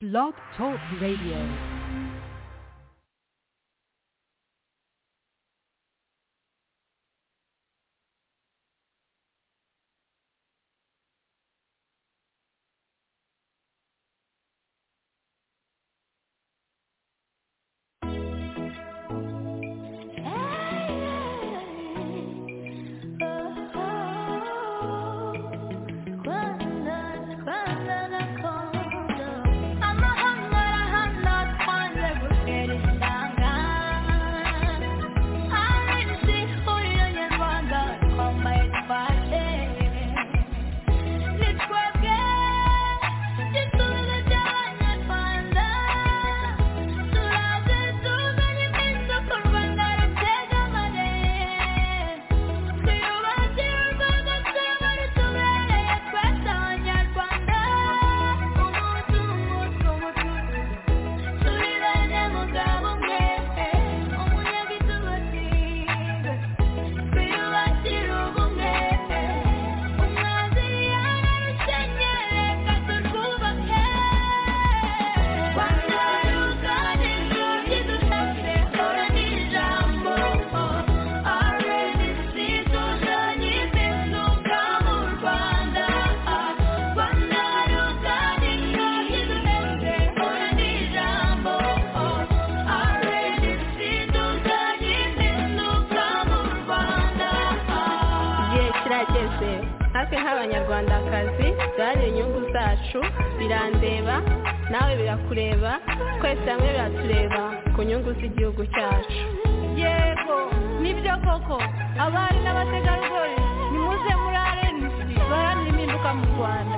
Blog Talk Radio. igihe kirageze natwe nk'abanyarwandakazi byari inyungu zacu birandeba nawe birakureba twese hamwe biratureba ku nyungu z'igihugu cyacu yego nibyo koko abari n'abategarugori nimuze muri arenisi baharanira impinduka mu rwanda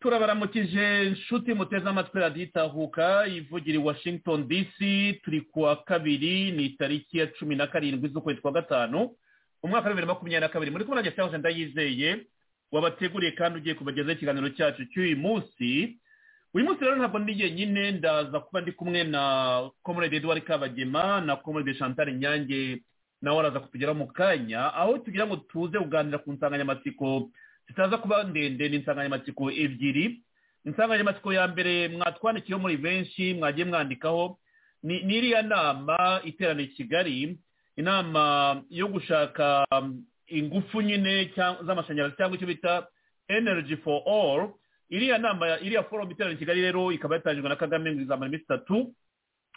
turabaramukije inshuti muteze amatwi radiyo itahuka ivugira i washington dc turi ku wa kabiri ni itariki ya cumi na karindwi z'ukwezi kwa gatanu umwaka wa bibiri na makumyabiri na kabiri muri kumwe na getahoze ndayizeye wabateguriye kandi ugiye kubagezaho ikiganiro cyacu cy'uyu munsi uyu munsi rero ntabwo ndi jyenyine ndaza kuba ndi kumwe na comrade eduard kabagema na comrade chantal nyange nawe araza kutugeraho mu kanya aho tugira ngo tuze kuganira ku nsanganyamatsiko zitaza kuba ndende ni insanganyamatsiko ebyiri insanganyamatsiko ya mbere mwatwandikiyeho muri benshi mwagiye mwandikaho ni ni iriya nama iterana i kigali inama yo gushaka um, ingufu nyine cyang- z'amashanyarazi cyangwa icyo bita energy for all iriya nama iriya forum iterana i kigali rero ikaba yatangijwe na kagame ngo izamara iminsi itatu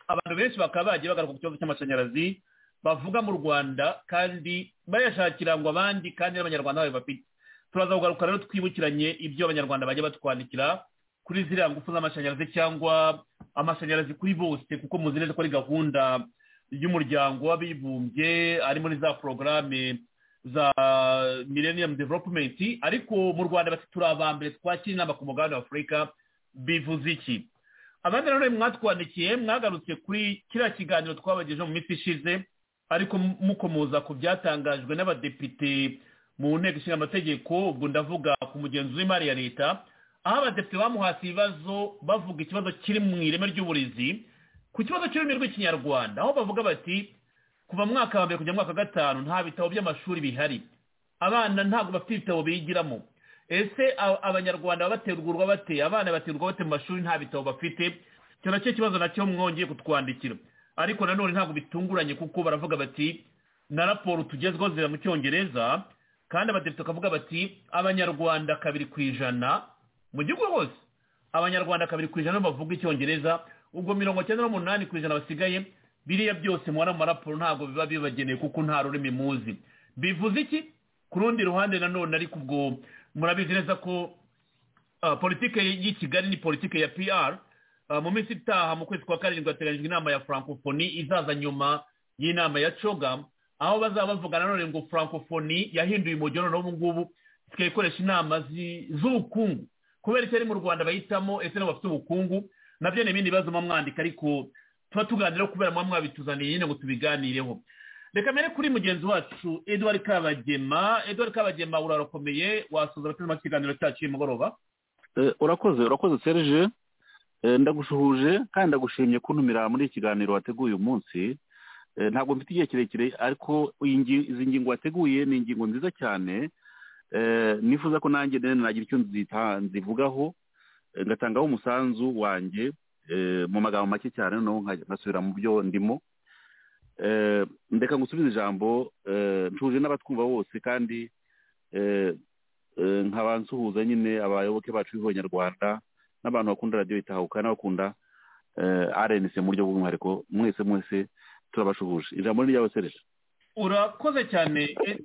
abantu benshi bakaba bagiye bagaruka ku kibazo cy'amashanyarazi bavuga mu rwanda kandi bayashakira ngo abandi kandi n'abanyarwanda bayo bafite turaza kugaruka rero twibukiranye ibyo abanyarwanda bajya batwandikira kuri ziriya ngufu z'amashanyarazi cyangwa amashanyarazi kuri bose kuko muzi neza ko ari gahunda y'umuryango w'abibumbye ari muri za porogaramu za millennium development ariko mu rwanda bati turi aba mbere twakira inama ku mugabane wa afurika bivuze iki abandi rero mwatwandikiye mwagarutse kuri kiriya kiganiro twabagejeho mu minsi ishize ariko mukomoza ku byatangajwe n'abadepite mu nteko ishinga amategeko ubwo ndavuga ku mugenzi w'imari ya leta aho abadepite bamuhase ibibazo bavuga ikibazo kiri mu ireme ry'uburezi ku kibazo cy'ururimi rw'ikinyarwanda aho bavuga bati kuva mwaka wa mbere kujya mwaka wa gatanu nta bitabo by'amashuri bihari abana ntabwo bafite ibitabo bigiramo ese abanyarwanda baterurwa bate abana baterurwa bate mu mashuri nta bitabo bafite icyo nacyo kibazo nacyo mwongeye kutwandikira ariko nanone ntabwo bitunguranye kuko baravuga bati na raporo tugezweho zira mu cyongereza kandi abadepite bakavuga bati abanyarwanda kabiri ku ijana mu gihugu hose abanyarwanda kabiri ku ijana bavuga icyongereza ubwo mirongo cyenda n'umunani ku ijana basigaye biriya byose mubona mu maraporo ntabwo biba bibageneye kuko nta rurimi muzi bivuze iki ku rundi ruhande nanone ariko ubwo murabizi neza ko politike y'i kigali ni politike ya pr mu minsi itaha mu kwezi kwa karindwi hateganyijwe inama ya francophonie izaza nyuma y'inama ya coga aho bazaba bavuga nanone ngo francophonie yahinduye umujyi noneho ubu ngubu isigaye ikoresha inama z'ubukungu kubera icyo ari mu rwanda bahitamo ese nabo bafite ubukungu nabyo ni ibindi bibazo mwandika ariko tuba tuganira kubera muba mwabituzaniye nyine ngo tubiganireho reka mbere kuri mugenzi wacu eduard kabagema eduard kabagema urarakomeye wasuza abatuma ikiganiro cyacu y'umugoroba urakoze urakoze serije ndagushuhuje kandi ndagushimye kuntumira muri iki kiganiro wateguye umunsi ntabwo mfite igihe kirekire ariko izi ngingo wateguye ni ingingo nziza cyane nifuza ko nanjye nagira icyo nzivugaho ngatangaho umusanzu wanjye mu magambo make cyane noneho nkasubira mu byo ndimo ndeka ngusubize ijambo ncuje n'abatwumva bose kandi nkaba nsuhuza nyine abayoboke bacu b'abanyarwanda n'abantu bakunda radiyo itahuka n'abakunda arenise mu buryo bw'umwihariko mwese mwese turabashuhuje ijambo ni iryawe sereje urakoze cyane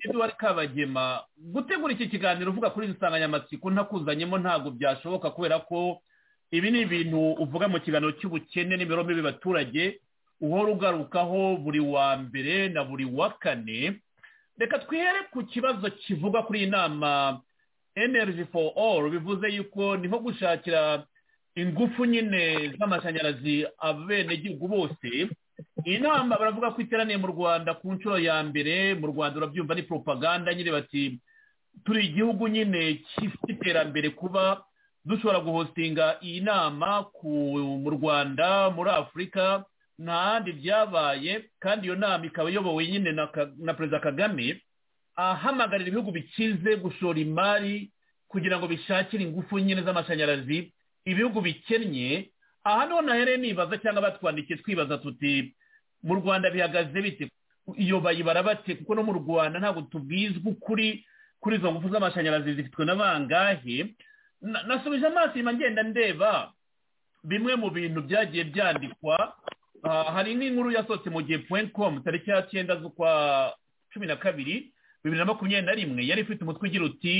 eduard kabagema gutegura iki kiganiro uvuga kuri izi nsanganyamatsiko ntakuzanyemo ntabwo byashoboka kubera ko ibi ni ibintu uvuga mu kiganiro cy'ubukene n'imibereho mibi y'abaturage uhora ugarukaho buri wa mbere na buri wa kane reka twihere ku kibazo kivuga kuri iyi nama energy for all bivuze yuko niho gushakira ingufu nyine z'amashanyarazi abenegihugu bose iyi nama baravuga ko iteraniye mu rwanda ku nshuro ya mbere mu rwanda urabyumva ni propaganda nyine bati turi igihugu nyine gifite iterambere kuba dushobora guhostinga iyi nama mu rwanda muri afurika ntahandi byabaye kandi iyo nama ikaba iyobowe nyine na perezida kagame ahamagarira ibihugu bikize gushora imari kugira ngo bishakire ingufu nyine z'amashanyarazi ibihugu bikennye aha niho nahereye nibaza cyangwa batwandikiye twibaza tuti mu rwanda bihagaze bite iyo bayibara bate kuko no mu rwanda ntabwo tubwizwa ukuri kuri izo ngufu z'amashanyarazi zifitwe na bangahe nasubije amaso inyuma ngenda ndeba bimwe mu bintu byagiye byandikwa hari nk'inkuru yasohotse mu gihe puwenti komu tariki ya cyenda z'ukwa cumi na kabiri bibiri na makumyabiri na rimwe yari ifite umutwe ugira uti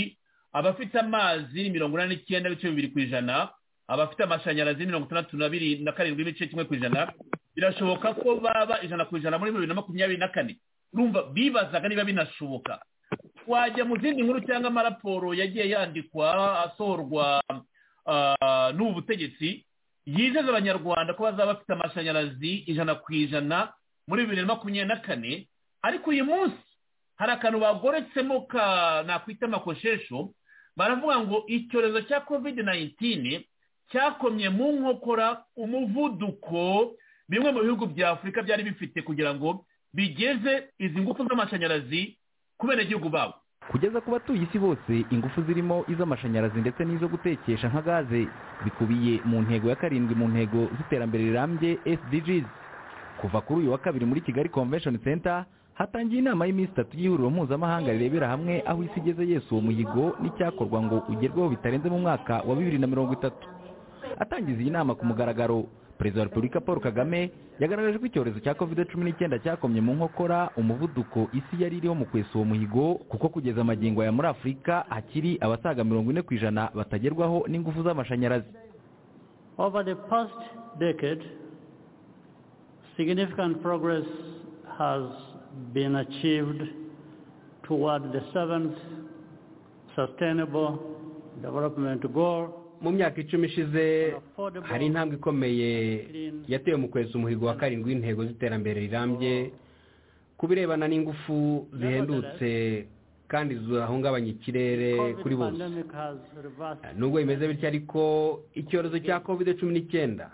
abafite amazi mirongo inani n'icyenda n'ibice bibiri ku ijana abafite amashanyarazi mirongo itandatu na biri na karindwi n'ibice kimwe ku ijana birashoboka ko baba ijana ku ijana muri bibiri na makumyabiri na kane urumva bibazaga niba binashoboka wajya mu zindi nkuru cyangwa amaraporo yagiye yandikwa asohorwa n'ubu butegetsi yizeza abanyarwanda ko bazaba bafite amashanyarazi ijana ku ijana muri bibiri na makumyabiri na kane ariko uyu munsi hari akantu bagoretsemo ka nakwita amakoshesho baravuga ngo icyorezo cya kovide nayintini cyakomye mu nkokora umuvuduko bimwe mu bihugu bya afurika byari bifite kugira ngo bigeze izi ngufu z'amashanyarazi kubera igihugu babo kugeza ku batuye isi bose ingufu zirimo iz'amashanyarazi ndetse n'izo gutekesha nka gaze bikubiye mu ntego ya karindwi mu ntego z'iterambere rirambye SDGs kuva kuri uyu wa kabiri muri Kigali Convention Center hatangiye inama y'iminsi itatu y'ihuriro mpuzamahanga rirebera hamwe aho isi igeze yesu uwo muhigo n'icyakorwa ngo ugerweho bitarenze mu mwaka wa bibiri na mirongo itatu atangiza iyi nama ku mugaragaro perezida wa repubulika paul kagame yagaragaje ko icyorezo cya covid cumi n'icyenda cyakomye mu nkokora umuvuduko isi yari iriho mu kwesa uwo muhigo kuko kugeza amagingo aya muri afurika hakiri abasaga mirongo ine ku ijana batagerwaho n'ingufu z'amashanyarazi Over the past decade, significant progress has been achieved toward the seventh Sustainable Development Goal. mu myaka icumi ishize hari intambwe ikomeye yatewe mu kweza umuhigo wa karindwi w'intego z'iterambere rirambye ku birebana n'ingufu zihendutse kandi zahungabanya ikirere kuri bose nubwo bimeze bityo ariko icyorezo cya kovide cumi n'icyenda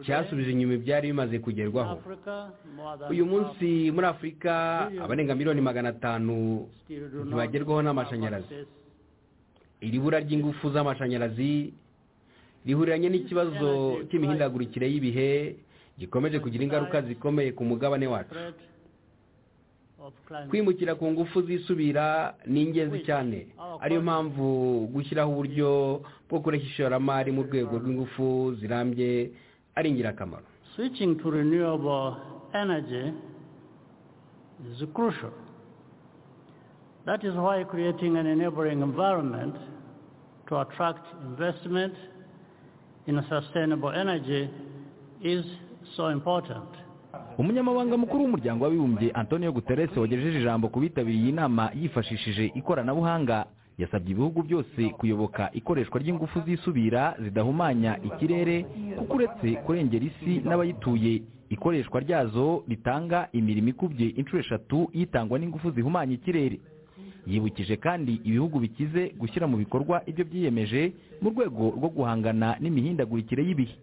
cyasubije inyuma ibyari bimaze kugerwaho uyu munsi muri afurika abarenga miliyoni magana atanu ntibagerwaho n'amashanyarazi iri bura ry'ingufu z'amashanyarazi rihuriranye n'ikibazo cy'imihindagurikire y'ibihe gikomeje kugira ingaruka zikomeye ku mugabane wacu kwimukira ku ngufu zisubira ni ingenzi cyane ariyo mpamvu gushyiraho uburyo bwo kureshya ishoramari mu rwego rw'ingufu zirambye ari ingirakamaro Switching to renewable energy is crucial. That is why creating an enabling environment to attract investment in sustainable energy is so important. umunyamabanga mukuru w'umuryango w'abibumbye antonio guterres wagejeje ijambo ku bitabiriye inama yifashishije ikoranabuhanga yasabye ibihugu byose kuyoboka ikoreshwa ry'ingufu zisubira zidahumanya ikirere kuko uretse kurengera isi n'abayituye ikoreshwa ryazo ritanga imirimo ikubye inshuro eshatu itangwa n'ingufu zihumanya ikirere yibukije kandi ibihugu bikize gushyira mu bikorwa ibyo byiyemeje mu rwego rwo guhangana n'imihindagurikire y'ibihe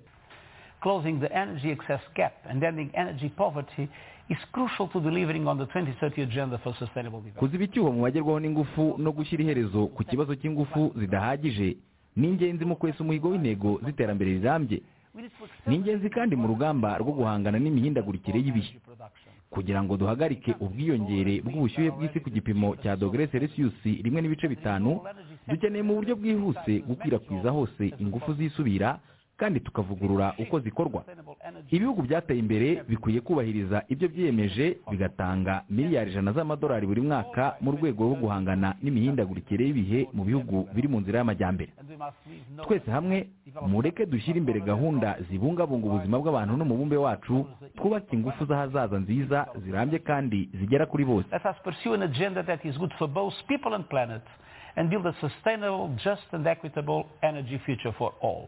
closing the energy excess gap and ending energy poverty is crucial to delivering on the 2030 agenda for sustainable development. kuziba icyuho mu bagerwaho n'ingufu no gushyira iherezo ku kibazo cy'ingufu zidahagije ni ingenzi mu kwesa umuhigo w'intego z'iterambere rirambye ni ingenzi kandi mu rugamba rwo guhangana n'imihindagurikire y'ibihe kugira ngo duhagarike ubwiyongere bw'ubushyuhe bw'isi ku gipimo cya dogere selisiyusi rimwe n'ibice bitanu dukeneye mu buryo bwihuse gukwirakwiza hose ingufu zisubira kandi tukavugurura uko zikorwa ibihugu byateye imbere bikwiye kubahiriza ibyo byiyemeje bigatanga miliyari ijana z'amadolari buri mwaka mu rwego rwo guhangana n'imihindagurikire y'ibihe mu bihugu biri mu nzira y'amajyambere twese hamwe mureke dushyire imbere gahunda zibungabunga ubuzima bw'abantu n'umubumbe wacu twubake ingufu z'ahazaza nziza zirambye kandi zigera kuri bose Let us pursue an agenda that is good for both people and planet and build a sustainable, just and equitable energy future for all.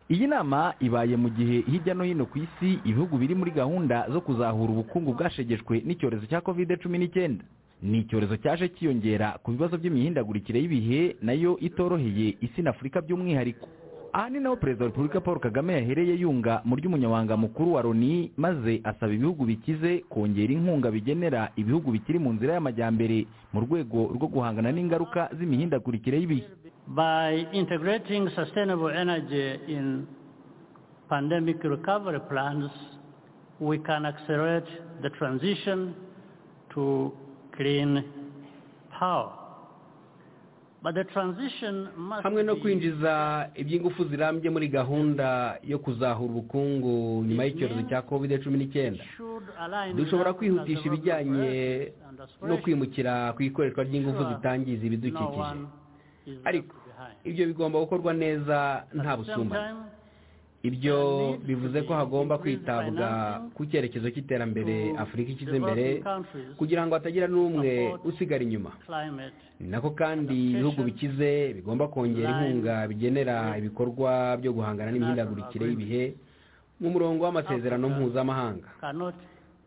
iyi nama ibaye mu gihe hirya no hino ku isi ibihugu biri muri gahunda zo kuzahura ubukungu bwashegeshwe n'icyorezo cya covid cumi n'icyenda ni icyorezo cyaje cyiyongera ku bibazo by'imihindagurikire y'ibihe nayo itoroheye isi na afurika by'umwihariko aha ni naho perezida wa repubulika paul kagame yahereye yunga mu ry'umunyamabanga mukuru wa loni maze asaba ibihugu bikize kongera inkunga bigenera ibihugu bikiri mu nzira y'amajyambere mu rwego rwo guhangana n'ingaruka z'imihindagurikire y'ibihe By integrating sustainable energy in pandemic recovery plans, we can accelerate the transition to clean power. But the transition must hamwe no be- kwinjiza iby'ingufu zirambye muri gahunda yo kuzahura ubukungu nyuma y'icyorezo cya covid cumi n'icyenda should align with dushobora that kwihutisha development ibijyanye and aspiration. no kwimukira ku ikoreshwa ry'ingufu zitangiza No ibidukikije one is left ariko behind. ibyo bigomba gukorwa neza nta At the same busumbane time, ibyo bivuze ko hagomba kwitabwa ku cyerekezo cy'iterambere afurika ishyize imbere kugira ngo hatagira n'umwe usigara inyuma climate ni nako kandi ibihugu bikize bigomba kongera inkunga bigenera ibikorwa byo guhangana n'imihindagurikire y'ibihe mu murongo w'amasezerano mpuzamahanga cannot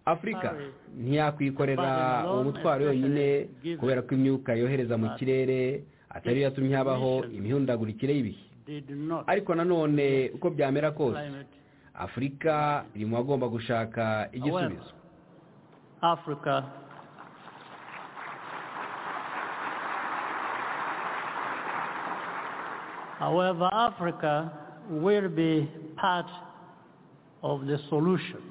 afurika ntiyakwikorera uwo mutwaro yonyine kubera ko imyuka yohereza mu kirere atari yo yatumye habaho imihindagurikire y'ibihe did not ariko nanone uko byamera kose climate afurika iri mu bagomba gushaka igisubizo Africa However, Africa will be part of the solution.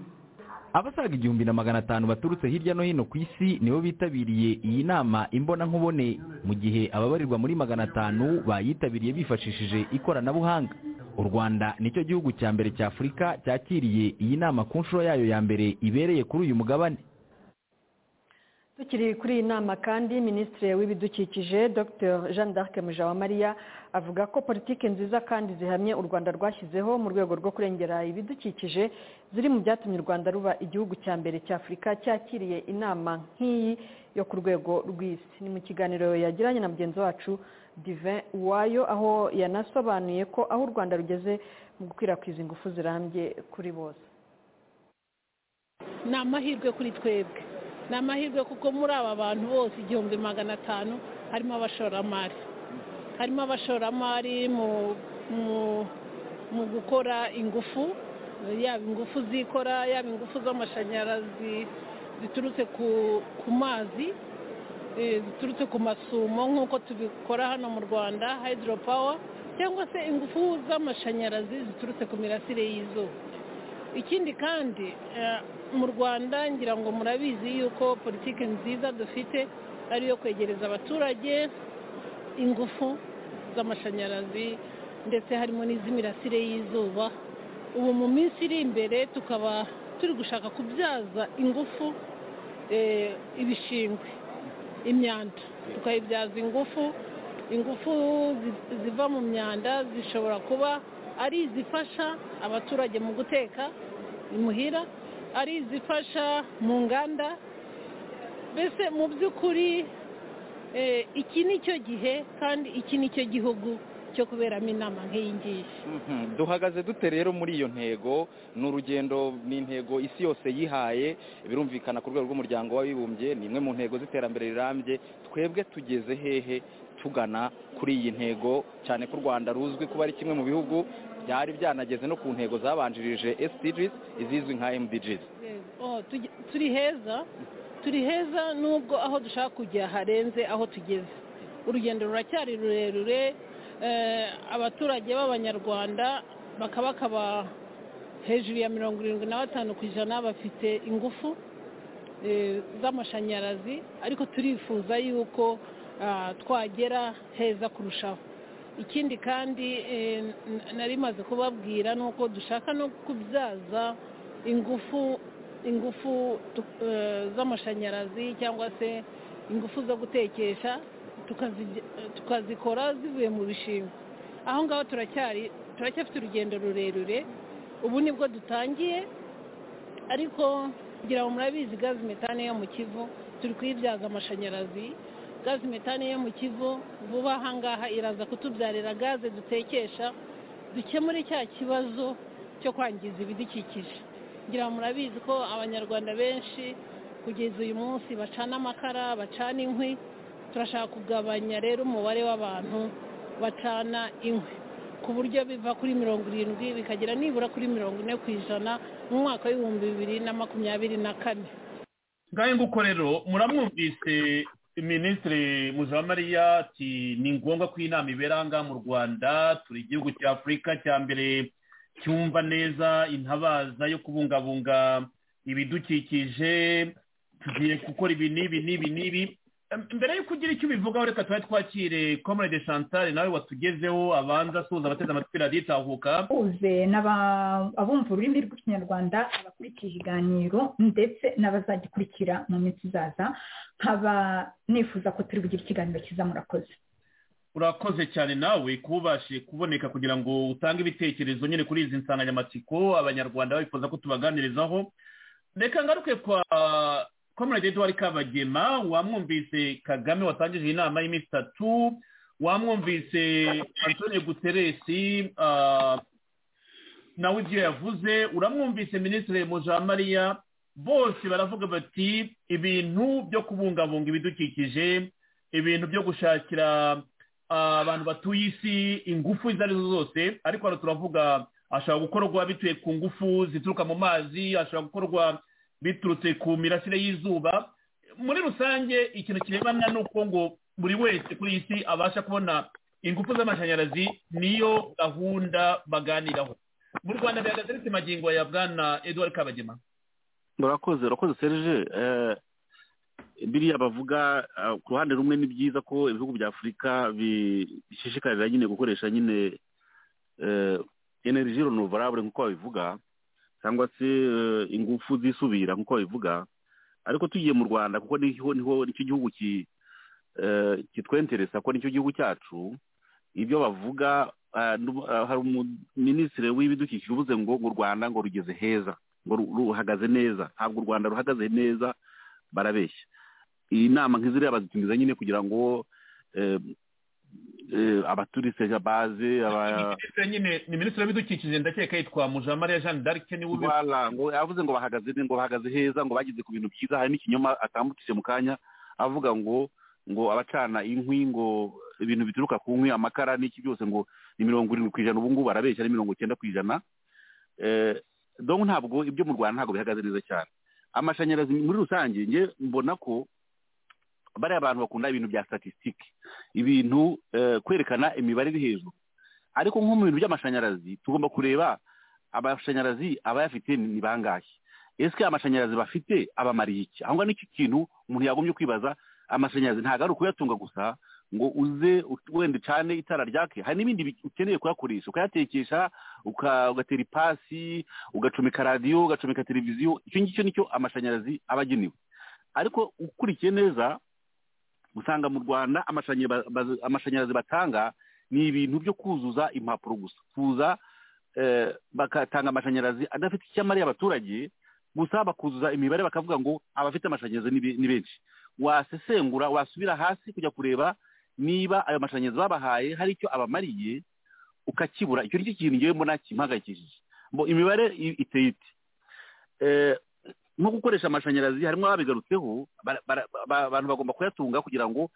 abasaga igihumbi na magana atanu baturutse hirya no hino ku isi nibo bitabiriye iyi nama imbonankubone mu gihe ababarirwa muri magana atanu bayitabiriye bifashishije ikoranabuhanga u rwanda nicyo gihugu cya mbere cya afurika cyakiriye iyi nama ku nshuro yayo ya mbere ibereye kuri uyu mugabane tukiri kuri iyi nama kandi minisitiri w'ibidukikije dr jean d'arc mujawamariya avuga ko politiki nziza kandi zihamye u rwanda rwashyizeho mu rwego rwo kurengera ibidukikije ziri mu byatumye u rwanda ruba igihugu cya mbere cya afurika cyakiriye inama nk'iyi yo ku rwego rw'isi ni mu kiganiro yagiranye na mugenzi wacu divin uwayo aho yanasobanuye ko aho u rwanda rugeze mu gukwirakwiza ingufu zirambye kuri bose ni amahirwe kuri twebwe ni amahirwe kuko muri aba bantu bose igihumbi magana atanu harimo abashoramari harimo abashoramari mu gukora ingufu yaba ingufu zikora yaba ingufu z'amashanyarazi ziturutse ku mazi ziturutse ku masumo nk'uko tubikora hano mu rwanda hydropower cyangwa se ingufu z'amashanyarazi ziturutse ku mirasire y'izuba ikindi kandi mu rwanda ngira ngo murabizi yuko politiki nziza dufite ari iyo kwegereza abaturage ingufu z'amashanyarazi ndetse harimo n'iz'imirasire y'izuba ubu mu minsi iri imbere tukaba turi gushaka kubyaza ingufu ibishingwe imyanda tukayibyaza ingufu ingufu ziva mu myanda zishobora kuba ari izifasha abaturage mu guteka imuhira ari izifasha mu nganda mbese mu by'ukuri iki ni cyo gihe kandi iki ni cyo gihugu cyo kuberamo inama nk'iyi ngiyi duhagaze dute rero muri iyo ntego ni urugendo ni intego isi yose yihaye birumvikana ku rwego rw'umuryango w'abibumbye ni imwe mu ntego z'iterambere rirambye twebwe tugeze hehe tugana kuri iyi ntego cyane ko u rwanda ruzwi kuba ari kimwe mu bihugu byari byanageze no ku ntego zabanjirije SDGs izizwi nka MDGs turi heza turi heza nubwo aho dushaka kujya harenze aho tugeze urugendo ruracyari rurerure abaturage b'abanyarwanda bakaba hejuru ya mirongo irindwi na batanu ku ijana bafite ingufu z'amashanyarazi ariko turifuza yuko twagera heza kurushaho ikindi kandi narimaze kubabwira ni uko dushaka no kubyaza ingufu ingufu z'amashanyarazi cyangwa se ingufu zo gutekesha tukazikora zivuye mu bishingwe aho ngaho turacyari turacyafite urugendo rurerure ubu nibwo dutangiye ariko kugira ngo murabizi gazi metane yo mu kivu turi kuyibyaza amashanyarazi gazi metane yo mu kivu vuba aha ngaha iraza kutubyarira gaze dutekesha dukemure cya kibazo cyo kwangiza ibidukikije kugira ngo murabizi ko abanyarwanda benshi kugeza uyu munsi bacana amakara bacana inkwi turashaka kugabanya rero umubare w'abantu bacana inkwi ku buryo biva kuri mirongo irindwi bikagera nibura kuri mirongo ine ku ijana mu mwaka w'ibihumbi bibiri na makumyabiri na kane ngahe nguko rero muramwumvise minisitiri mujamariya ati ni ngombwa ko inama ibera ngaha mu rwanda turi igihugu cya afurika cya mbere cyumva neza intabaza yo kubungabunga ibidukikije tugiye gukora ibi n'ibi n'ibi n'ibi mbere y'uko ugira icyo ubivugaho reka tuba twakire comrade chantal nawe watugezeho abanza asuhuza abateze amatwi radiyo itahuka uze abumva ururimi rw'ikinyarwanda abakurikije ikiganiro ndetse n'abazagikurikira mu minsi izaza nkaba nifuza ko turi bugire ikiganiro cyiza murakoze urakoze cyane nawe kuba ubashije kuboneka kugira ngo utange ibitekerezo nyine kuri izi nsanganyamatsiko abanyarwanda bifuza ko tubaganirizaho reka ngaruke kwa comrade eduard kabagema wamwumvise kagame watangije iyi nama y'iminsi itatu wamwumvise antoni guteresi nawe ibyo yavuze uramwumvise minisitiri mujamariya bose baravuga bati ibintu byo kubungabunga ibidukikije ibintu byo gushakira abantu batuye isi ingufu izo arizo zose ariko hano turavuga ashobora gukorwa bituye ku ngufu zituruka mu mazi ashobora gukorwa biturutse ku mirasire y'izuba muri rusange ikintu kirebana ni uko ngo buri wese kuri iyi si abasha kubona ingufu z'amashanyarazi niyo gahunda baganiraho mu rwanda bihagaze bite magingo ya bwana eduard kabagema murakoze urakoze serije biriya bavuga ku ruhande rumwe ni byiza ko ibihugu bya afurika bishishikarira nyine gukoresha nyine energy renewable nk'uko babivuga cyangwa se ingufu zisubira nk'uko babivuga ariko tugiye mu rwanda kuko niho niho nicyo gihugu kitwenteresa ko nicyo gihugu cyacu ibyo bavuga hari umuminisitiri w'ibidukikije uvuze ngo u rwanda ngo rugeze heza ngo ruhagaze neza ntabwo u rwanda ruhagaze neza barabeshya iyi nama nk'iziriya bazitumiza nyine kugira ngo abaturisija baze ni minisitiri w'ibidukikije ndakeka yitwa mujamariya jeanne d'arc niwe ubivuga ngo yavuze ngo bahagaze ngo bahagaze heza ngo bageze ku bintu byiza hari n'ikinyoma atambukije mu kanya avuga ngo ngo abacana inkwi ngo ibintu bituruka ku nkwi amakara n'iki byose ngo ni mirongo irindwi ku ijana ubu ngubu arabeshya ni mirongo icyenda ku ijana dore ntabwo ibyo mu rwanda ntabwo bihagaze neza cyane amashanyarazi muri rusange njye mbona ko bariya abantu bakunda ibintu bya statisitike ibintu kwerekana imibare iri hejuru ariko nko mu bintu by'amashanyarazi tugomba kureba amashanyarazi abayafite ni bangahe ese amashanyarazi bafite abamariye iki aho ngaho nicyo kintu umuntu yagombye kwibaza amashanyarazi ntabwo ari ukuyatunga gusa ngo uze wenda ucane itara ryake hari n'ibindi ukeneye kuyakoresha ukayatekesha ugatera ipasi ugacomeka radiyo ugacomeka televiziyo icyo ngicyo nicyo amashanyarazi aba agenewe ariko ukurikiye neza usanga mu rwanda amashanyarazi batanga ni ibintu byo kuzuza impapuro gusa kuza bagatanga amashanyarazi adafite icyo amariye abaturage gusa bakuzuza imibare bakavuga ngo abafite amashanyarazi ni benshi wasesengura wasubira hasi kujya kureba niba ayo mashanyarazi babahaye hari icyo abamariye ukakibura icyo nicyo kintu ngewe mbona kimpangayikishije imibare iteye iti nko gukoresha amashanyarazi harimo ababigarutseho abantu bagomba kuyatunga kugira ngo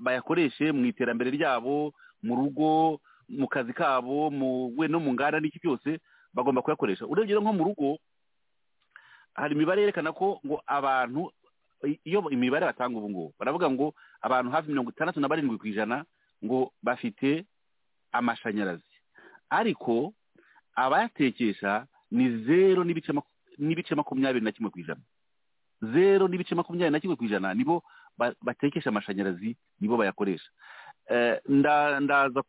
bayakoreshe mu iterambere ryabo mu rugo mu kazi kabo we no mu nganda n'iki byose bagomba kuyakoresha urebye nko mu rugo hari imibare yerekana ko ngo abantu iyo imibare batanga ubu ngubu baravuga ngo abantu hafi mirongo itandatu na barindwi ku ijana ngo bafite amashanyarazi ariko abayatekesha ni zeru n'ibice n'ibice makumyabiri na kimwe ku ijana zeru n'ibice makumyabiri na kimwe ku ijana nibo batekesha amashanyarazi nibo bayakoresha ndaza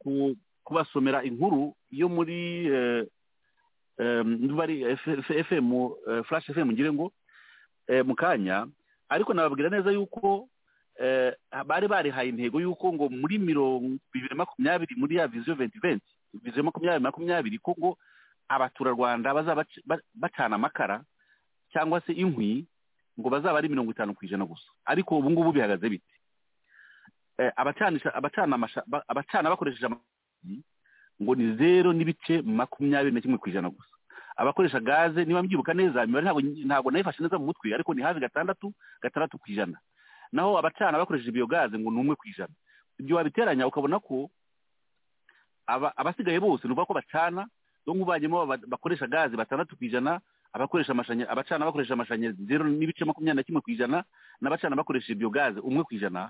kubasomera inkuru yo muri fm flash fm ngire ngo mu kanya ariko nababwira neza yuko bari barihaye intego y'uko ngo muri mirongo bibiri makumyabiri muri ya viziyo venti venti viziyo makumyabiri makumyabiri ko ngo abaturarwanda bazaba bacana amakara cyangwa se inkwi ngo bazaba ari mirongo itanu ku ijana gusa ariko ubu ngubu bihagaze bite abacana bakoresheje amashanyarazi ngo ni zeru n'ibice makumyabiri na kimwe ku ijana gusa abakoresha gaze niba mbyibuka neza imibare ntabwo nayifashe neza mu mutwe ariko ni hafi gatandatu gatandatu ku ijana naho abacana bakoresheje iyo gaze ngo ni umwe ku ijana ibyo wabiteranya ukabona ko abasigaye bose ni ukuvuga ko bacana ngo bajyemo bakoresha gaze batandatu ku ijana abakoresha amashanyarazi abacana bakoresha amashanyarazi zeru n'ibice makumyabiri na kimwe ku ijana n'abacana bakoresha ibyo gaze umwe ku ijana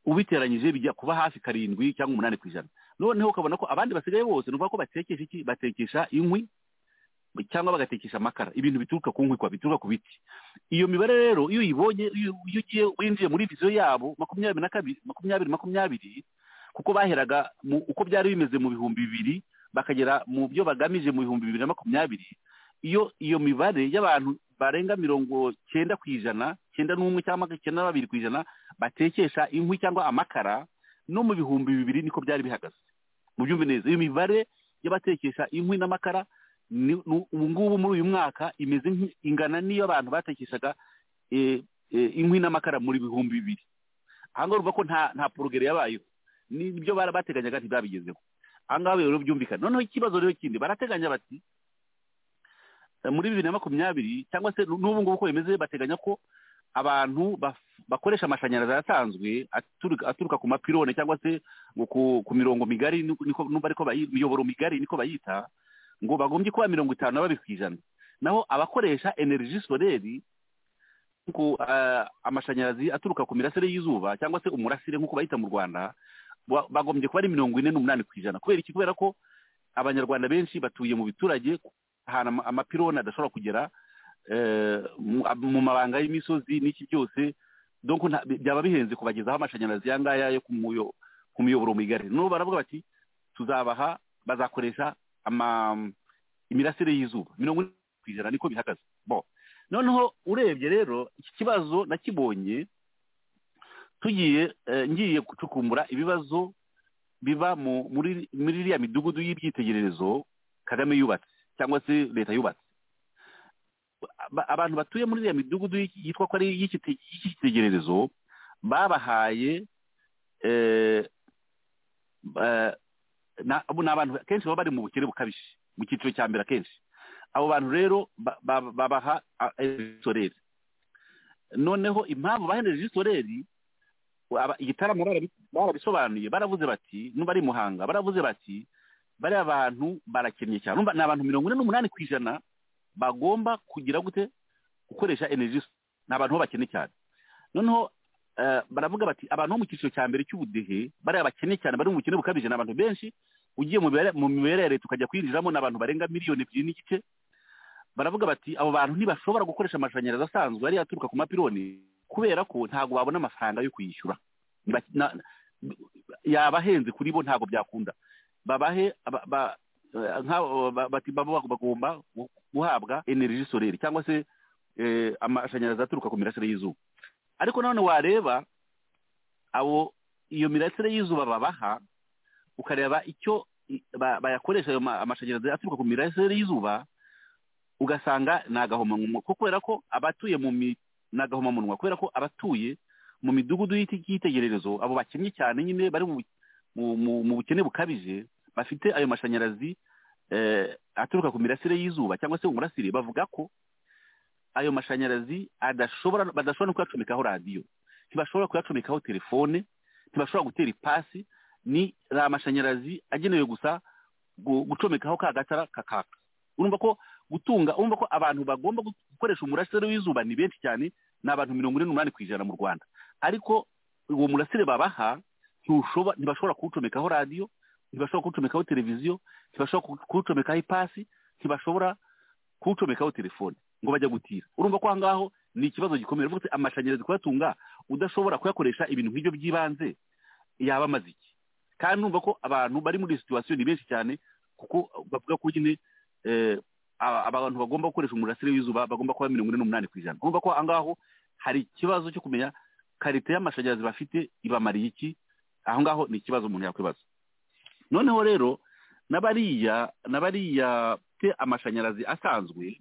ubiteranyije bijya kuba hafi karindwi cyangwa umunani ku ijana noneho ukabona ko abandi basigaye bose ni ukuvuga ko batekesha iki batekesha inkwi cyangwa bagatekesha amakara ibintu bituruka ku nkwi kwa bituruka ku biti iyo mibare rero iyo uyibonye iyo ugiye winjiye muri viziyo yabo makumyabiri na kabiri makumyabiri makumyabiri kuko baheraga uko byari bimeze mu bihumbi bibiri bakagera mu byo bagamije mu bihumbi bibiri na makumyabiri iyo iyo mibare y'abantu barenga mirongo cyenda ku ijana cyenda n'umwe cyangwa cyenda na babiri ku ijana batekesha inkwi cyangwa amakara no mu bihumbi bibiri niko byari bihagaze mu byumve neza iyo mibare y'abatekesha inkwi n'amakara ubu ngubu muri uyu mwaka imeze ingana n'iyo abantu batekeshaga inkwi n'amakara muri bihumbi bibiri aha ngaha uvuga ko nta nta porogere yabayeho n'ibyo barabateganyaga ntibabigezeho ahangaha rero byumvikana noneho ikibazo rero kindi barateganya bati muri bibiri na makumyabiri cyangwa se n'ubu ngubu uko bimeze bateganya ko abantu bakoresha amashanyarazi asanzwe aturuka ku mapirone cyangwa se ku mirongo migari n'umva ariko imiyoboro migari niko bayita ngo bagombye kuba mirongo itanu na babiri ku ijana naho abakoresha energy soleri nk'uko amashanyarazi aturuka ku mirasire y'izuba cyangwa se umurasire nk'uko bayita mu rwanda bagombye kuba ari mirongo ine n'umunani ku ijana kubera iki kubera ko abanyarwanda benshi batuye mu biturage ahantu amapironi adashobora kugera mu mabanga y'imisozi n'iki byose byaba bihenze kubagezaho amashanyarazi aya ngaya yo ku muyoboro migari n'ubu baravuga bati tuzabaha bazakoresha imirasire y'izuba mirongo ine ku ijana niko bihagaze bo noneho urebye rero iki kibazo nakibonye tugiye ngiye gucukumbura ibibazo biba muri iriya midugudu y'ibyitegererezo kagame yubatse cyangwa se leta yubatse abantu batuye muri iriya midugudu yitwa ko ari iy'icyitegererezo babahaye ni abantu kenshi baba bari mu bukene bukabije mu cyiciro cya mbere akenshi abo bantu rero babaha egisoreri noneho impamvu bahereje egisoreri igitaramo barabisobanuye baravuze bati niba ari muhanga baravuze bati bariya bantu barakennye cyane ni abantu mirongo ine n'umunani ku ijana bagomba kugira gute gukoresha energy ni abantu bo bakennye cyane noneho baravuga bati abantu bo mu cyiciro cya mbere cy'ubudehe bariya bakennye cyane bari mu bukene bukabije ni abantu benshi ugiye mu mibare ya leta ukajya kwinjiramo ni abantu barenga miliyoni ebyiri n'igice baravuga bati abo bantu ntibashobora gukoresha amashanyarazi asanzwe ariyo aturuka ku mapironi kubera ko ntabwo babona amafaranga yo kuyishyura yaba ahenze kuri bo ntabwo byakunda babahe bagomba guhabwa energy soreri cyangwa se amashanyarazi aturuka ku mirasire y'izuba ariko nanone wareba abo iyo mirasire y'izuba babaha ukareba icyo bayakoresha ayo amashanyarazi aturuka ku mirasire y'izuba ugasanga ni agahomamunwa kubera ko abatuye mu ni agahomamunwa kubera ko abatuye mu midugudu y'itegererezo abo bakennye cyane nyine bari mu bukene bukabije bafite ayo mashanyarazi aturuka ku mirasire y'izuba cyangwa se umurasire bavuga ko ayo mashanyarazi adashobora badashobora no kuyacomekaho radiyo ntibashobora kuyacomekaho telefone ntibashobora gutera ipasi ni amashanyarazi agenewe gusa gucomekaho ka gatara kakaka urumva ko gutunga urumva ko abantu bagomba gukoresha umurasire w'izuba ni benshi cyane ni abantu mirongo ine n'umunani ku ijana mu rwanda ariko uwo murasire babaha ntibashobora kuwucomekaho radiyo ntibashobora kuwucomekaho televiziyo ntibashobora kuwucomekaho ipasi ntibashobora kuwucomekaho telefone ngo bajya gutira urumva ko aho ngaho ni ikibazo gikomeye uvuga ati amashanyarazi kuyatunga udashobora kuyakoresha ibintu nk'ibyo by'ibanze yaba amaze iki kandi numva ko abantu bari muri situwasiyo ni benshi cyane kuko bavuga ko nyine abantu bagomba gukoresha umurasire w'izuba bagomba kuba mirongo ine n'umunani ku ijana urumva ko aho ngaho hari ikibazo cyo kumenya karite y'amashanyarazi bafite ibamariye iki aho ngaho ni ikibazo umuntu yakwibaza noneho rero n'abariya n'abariya te amashanyarazi asanzwe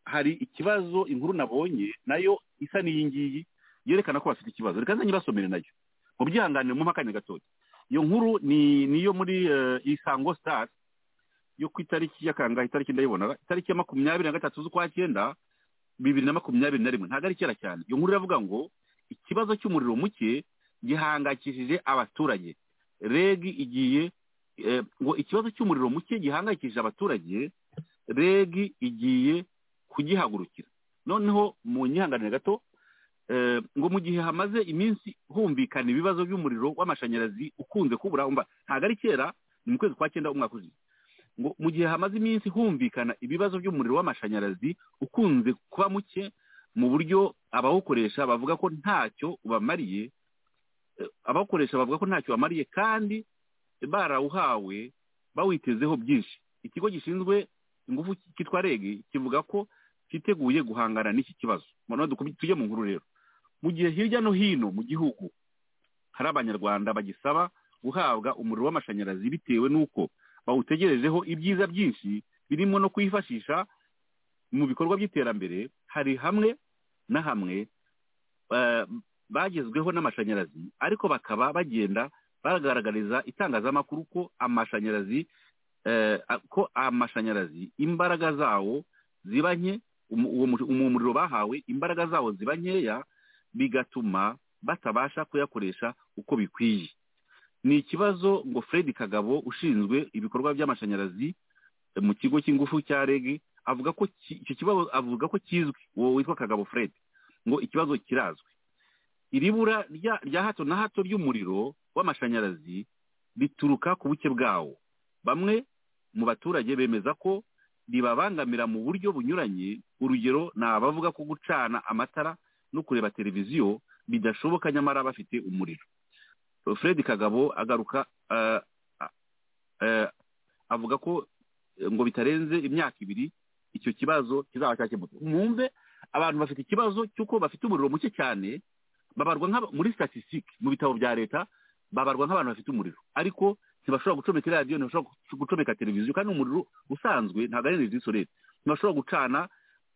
hari ikibazo inkuru nabonye nayo isa n'iyi ngiyi yerekana ko bafite ikibazo reka nzanye ibasomere nayo mu byihanganire mu mpaka gatoya iyo nkuru ni niyo muri isango sitari yo ku itariki ya kangahe itariki ndayibona itariki ya makumyabiri na gatatu z'ukwa cyenda bibiri na makumyabiri na rimwe ntabwo ari kera cyane iyo nkuru iravuga ngo ikibazo cy'umuriro muke gihangayikishije abaturage reg igiye ngo ikibazo cy'umuriro muke gihangayikishije abaturage reg igiye kugihagurukira noneho mu nyihanganire gato ngo mu gihe hamaze iminsi humvikana ibibazo by'umuriro w'amashanyarazi ukunze kubura ntabwo ari kera ni mu kwezi kwa cyenda umwaka ushize ngo mu gihe hamaze iminsi humvikana ibibazo by'umuriro w'amashanyarazi ukunze kuba muke mu buryo abawukoresha bavuga ko ntacyo ubamariye abawukoresha bavuga ko ntacyo bamariye kandi barawuhawe bawitezeho byinshi ikigo gishinzwe ingufu cyitwa rege kivuga ko cyiteguye guhangana n'iki kibazo tujye mu nkuru rero mu gihe hirya no hino mu gihugu hari abanyarwanda bagisaba guhabwa umuriro w'amashanyarazi bitewe n'uko bawutegerejeho ibyiza byinshi birimo no kwifashisha mu bikorwa by'iterambere hari hamwe na hamwe bagezweho n'amashanyarazi ariko bakaba bagenda bagaragariza itangazamakuru ko amashanyarazi ko amashanyarazi imbaraga zawo ziba nke uwo muriro bahawe imbaraga zawo ziba nkeya bigatuma batabasha kuyakoresha uko bikwiye ni ikibazo ngo fred kagabo ushinzwe ibikorwa by'amashanyarazi mu kigo cy'ingufu cya reg avuga ko icyo kibazo avuga ko kizwi uwo witwa kagabo fred ngo ikibazo kirazwi iri bura rya hato na hato ry'umuriro w'amashanyarazi bituruka ku buke bwawo bamwe mu baturage bemeza ko ribabangamira mu buryo bunyuranye urugero ni abavuga ko gucana amatara no kureba televiziyo bidashoboka nyamara bafite umuriro fred kagabo agaruka avuga ko ngo bitarenze imyaka ibiri icyo kibazo kizaba cyakemutse mwumve abantu bafite ikibazo cy'uko bafite umuriro muke cyane babarwa muri statisitike mu bitabo bya leta babarwa nk'abantu bafite umuriro ariko ntibashobora gucomeka radiyo ntibashobora gucomeka televiziyo kandi umuriro usanzwe ntabwo ari energy solete ntibashobora gucana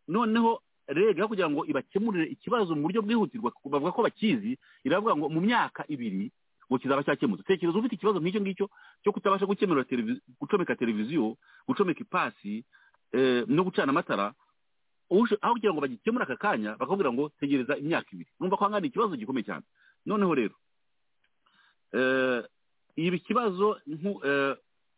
noneho rega kugira ngo ibakemurire ikibazo mu buryo bwihutirwa bavuga ko bakizi iravuga ngo mu myaka ibiri ngo kizaba cyakemutse tekereza ufite ikibazo nk'icyo ngicyo cyo kutabasha gukemura gucomeka televiziyo gucomeka ipasi no gucana amatara aho kugira ngo bagikemure aka kanya bakakubwira ngo tegereza imyaka ibiri numva ko hangana ikibazo gikomeye cyane noneho rero ibi kibazo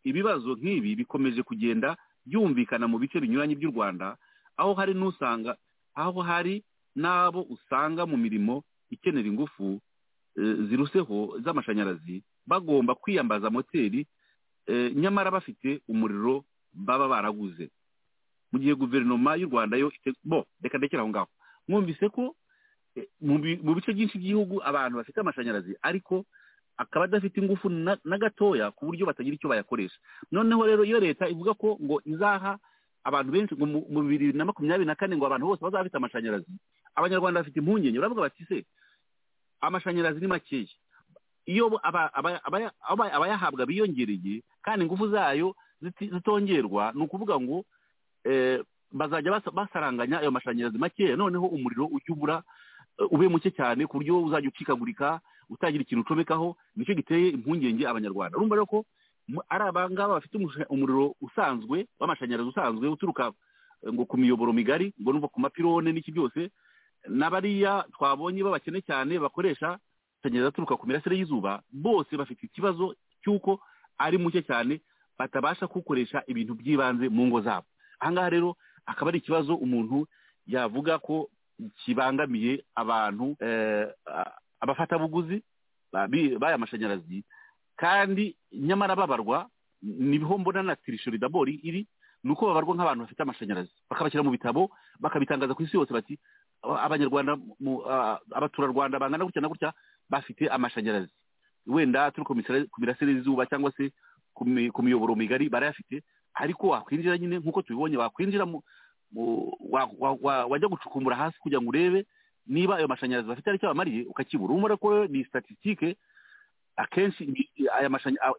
ibibazo nk'ibi bikomeje kugenda byumvikana mu bice binyuranye by'u rwanda aho hari n'usanga aho hari n'abo usanga mu mirimo ikenera ingufu ziruseho z'amashanyarazi bagomba kwiyambaza moteri nyamara bafite umuriro baba baraguze mu gihe guverinoma y'u rwanda yo bo reka ndekera aho ngaho mwumvise ko mu bice byinshi by'igihugu abantu bafite amashanyarazi ariko akaba adafite ingufu na gatoya ku buryo batagira icyo bayakoresha noneho rero iyo leta ivuga ko ngo izaha abantu benshi ngo mu bibiri na makumyabiri na kane ngo abantu bose bazaba bafite amashanyarazi abanyarwanda bafite impungenge baravuga bati se amashanyarazi ni makeya iyo abayahabwa biyongereye kandi ingufu zayo zitongerwa ni ukuvuga ngo bazajya basaranganya ayo mashanyarazi makeya noneho umuriro ujya ubura ube muke cyane ku buryo uzajya ucikagurika utagira ikintu ucomekaho nicyo giteye impungenge abanyarwanda urumva rero ko ari abangaba bafite umuriro usanzwe w'amashanyarazi usanzwe uturuka ngo ku miyoboro migari ngo numva ku mapirone n'iki byose n'abariya twabonye babakene cyane bakoresha amashanyarazi aturuka ku mirasire y'izuba bose bafite ikibazo cy'uko ari muke cyane batabasha kuwukoresha ibintu by'ibanze mu ngo zabo ahangaha rero akaba ari ikibazo umuntu yavuga ko kibangamiye abantu abafatabuguzi b'aya mashanyarazi kandi nyamara babarwa niho mbona na tirishori dabori iri ni uko babarwa nk'abantu bafite amashanyarazi bakabashyira mu bitabo bakabitangaza ku isi yose bati abanyarwanda abaturarwanda bangana gutya na gutya bafite amashanyarazi wenda turi ku mirasire y'izuba cyangwa se ku miyoboro migari barayafite ariko wakwinjira nyine nk'uko tubibonye wakwinjira wajya gucukumbura hasi kugira ngo urebe niba ayo mashanyarazi bafite aricyo abamariye ukakibura urumva ko ni sitatitike akenshi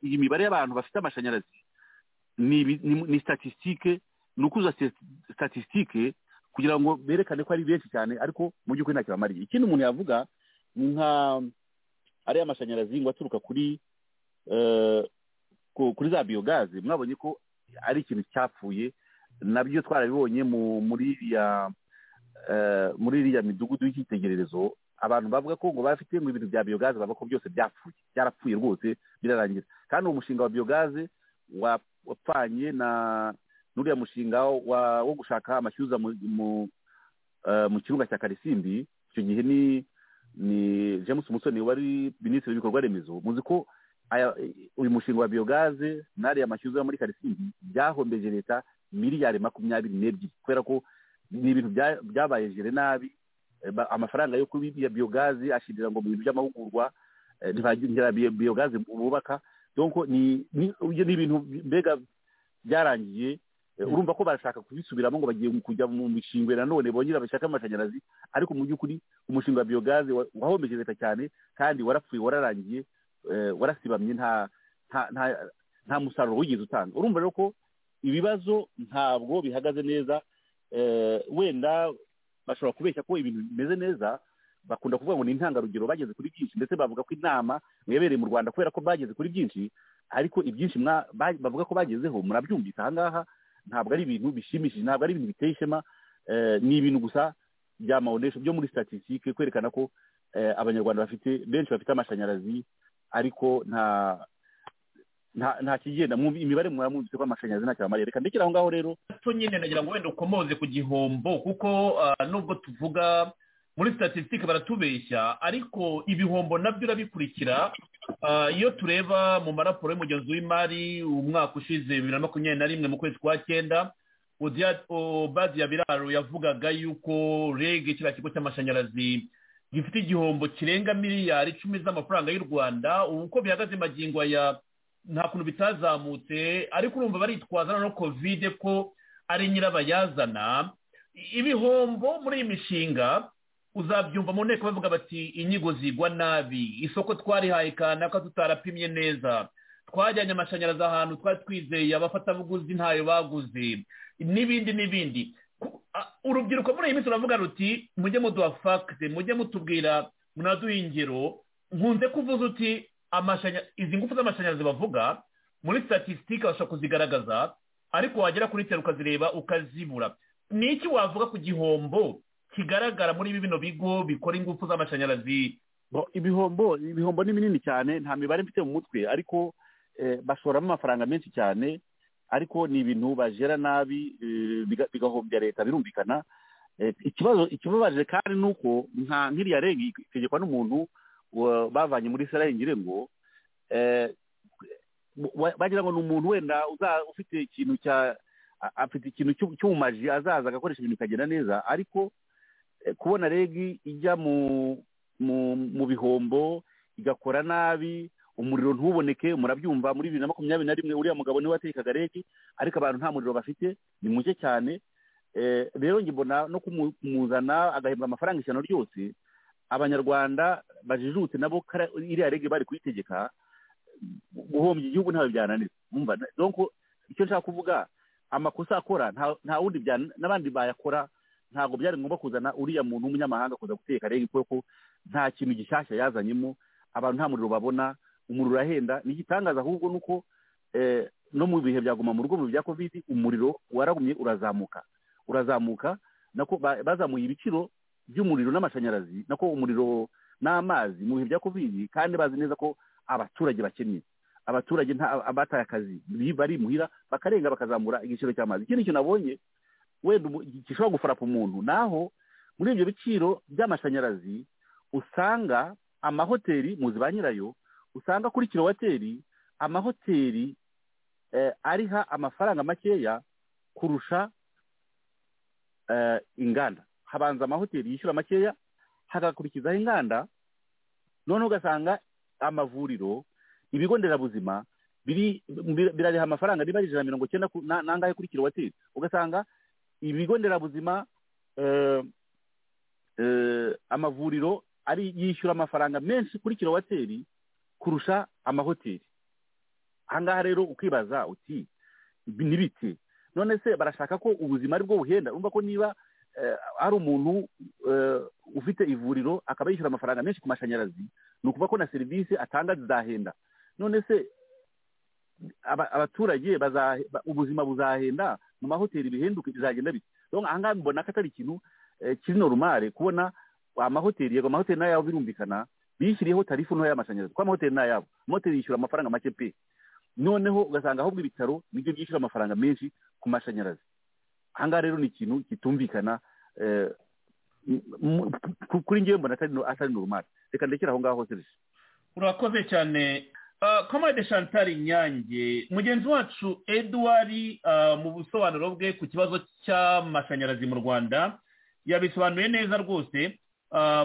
iyi mibare y'abantu bafite amashanyarazi ni sitatitike ni ukuzuza sitatitike kugira ngo berekane ko ari benshi cyane ariko mu by'ukuri ntacyo bamariye ikindi umuntu yavuga ni nka ariya mashanyarazi ngo aturuka kuri kuri za biyogaze mwabonye ko ari ikintu cyapfuye nabyo twarabibonye muri iriya midugudu y'icyitegererezo abantu bavuga ko ngo bafite ngo ibintu bya biyogaze bavuga ko byose byapfuye byarapfuye rwose birarangira kandi uwo mushinga wa biyogaze wapfanye na n'uriya mushinga wo gushaka amashyuza mu kirunga cya karisimbi icyo gihe ni james musoni wari minisitiri w'ibikorwa remezo muzi ko uyu mushinga wa biyogaze n'ariya mashyuza yo muri karisimbi byahombeje leta miliyari makumyabiri n'ebyiri kubera ko ni ibintu byabaye jere nabi amafaranga yo kuri iyo biyogaze ashirira ngo mu bintu by'amahugurwa ntibagera biyogaze bubaka ni ibintu mbega byarangiye urumva ko barashaka kubisubiramo ngo bagiye kujya mu mishingwe nanone bongera bashaka amashanyarazi ariko mu by'ukuri umushinga wa biyogaze wahombeje leta cyane kandi warapfuye wararangiye warasibamye nta musaruro wigeze utanga urumva rero ko ibibazo ntabwo bihagaze neza wenda bashobora kubeshya ko ibintu bimeze neza bakunda kuvuga ngo ni intangarugero bageze kuri byinshi ndetse bavuga ko inama mwebereye mu rwanda kubera ko bageze kuri byinshi ariko ibyinshi bavuga ko bagezeho murabyumvise aha ngaha ntabwo ari ibintu bishimishije ntabwo ari ibintu biteye ishema ni ibintu gusa bya mawonesho byo muri statisitike kwerekana ko abanyarwanda bafite benshi bafite amashanyarazi ariko nta nta kigenda imibare muramwumvise ko amashanyarazi ntacyo bamariye reka ndekera aho ngaho rero cyo nyine nagira ngo wenda ukomoze ku gihombo kuko nubwo tuvuga muri statisitike baratubeshya ariko ibihombo nabyo urabikurikira iyo tureba mu maraporo y'umugezi w'imari umwaka ushize bibiri na makumyabiri na rimwe mu kwezi kwa cyenda ya biraro yavugaga yuko rege kiriya kigo cy'amashanyarazi gifite igihombo kirenga miliyari icumi z'amafaranga y'u rwanda ubu uko bihagaze magingo aya nta kuntu bitazamutse ariko urumva baritwaza no kovide ko ari nyirabayazana ibihombo muri iyi mishinga uzabyumva mu nteko bavuga bati inyigo zigwa nabi isoko twarihaye kanaka tutarapimye neza twajyanye amashanyarazi ahantu twari twizeye abafatabuguzi ntayo baguze n'ibindi n'ibindi urubyiruko muri iyi minsi ruravuga ruti mujye muduha fagite mujye mutubwira munaduha ingero nkunze kuvuza uti izi ngufu z'amashanyarazi bavuga muri statisitike bashobora kuzigaragaza ariko wagera kuri tera ukazireba ukazibura ni iki wavuga ku gihombo kigaragara muri bino bigo bikora ingufu z'amashanyarazi ibihombo ibihombo ni binini cyane nta mibare mfite mu mutwe ariko bashoramo amafaranga menshi cyane ariko ni ibintu bajera nabi bigahombya leta birumvikana ikibazo ikibabaje kandi ni uko nka nk'iriya rengi itegekwa n'umuntu bavanye muri serengire ngo bagira ngo ni umuntu wenda ufite ikintu cya afite ikintu cy'ubumaji azaza agakoresha ibintu bikagenda neza ariko kubona regi ijya mu bihombo igakora nabi umuriro ntuboneke murabyumva muri bibiri na makumyabiri na rimwe uriya mugabo niwe watekaga regi ariko abantu nta muriro bafite ni muke cyane rero mbona no kumuzana agahembwa amafaranga ijana ryose abanyarwanda bajijutse nabo iriya rege bari kuyitegeka guhombya igihugu ntawe byananira mwumva icyo nshaka kuvuga amakosa akora nta wundi n'abandi bayakora ntabwo byari ngombwa kuzana uriya muntu w'umunyamahanga kuza guteka rege kuko nta kintu gishyashya yazanyemo abantu nta muriro babona umuriro urahenda ni igitangaza ahubwo ni uko no mu bihe byaguma mu rugo mu bya kovidi umuriro waragumye urazamuka urazamuka nako bazamuye ibiciro by'umuriro n'amashanyarazi nako umuriro n'amazi mu bihe bya kovidi kandi bazi neza ko abaturage bakennye abaturage abataye akazi barimuhira bakarenga bakazamura igiciro cy'amazi ikindi kintu nabonye wenda gishobora gufarapa umuntu naho muri ibyo biciro by'amashanyarazi usanga amahoteli muzi ba nyirayo usanga kuri kilowateri amahoteli ariha amafaranga makeya kurusha inganda habanza amahoteli yishyura makeya hagakurikizaho inganda noneho ugasanga amavuriro ibigo nderabuzima birareha amafaranga riba ari ijana mirongo icyenda n'angahe kuri kilowateri ugasanga ibigo nderabuzima amavuriro ari yishyura amafaranga menshi kuri kilowateri kurusha amahoteli ahangaha rero ukibaza uti n'ibiti none se barashaka ko ubuzima ari bwo buhenda urumva ko niba hari umuntu ufite ivuriro akaba yishyura amafaranga menshi ku mashanyarazi ni ukuvuga ko na serivisi atanga zizahenda none se abaturage ubuzima buzahenda mu mahoteli bihenduke bizagenda biti ahangaha mbona ko atari ikintu kiri norumare kubona amahoteli yego amahoteli n'ayabo birumvikana bishyiriyeho tarifu ntoya y'amashanyarazi kuko amahoteli n'ayabo amahoteli yishyura amafaranga make pe noneho ugasanga ahubwo ibitaro nibyo byishyura amafaranga menshi ku mashanyarazi ahangaha rero ni ikintu kitumvikana kuri ngewe mbona atari normal reka ndekere aho ngaho hose urakoze cyane komade shantari nyange mugenzi wacu edouard mu busobanuro bwe ku kibazo cy'amashanyarazi mu rwanda yabisobanuye neza rwose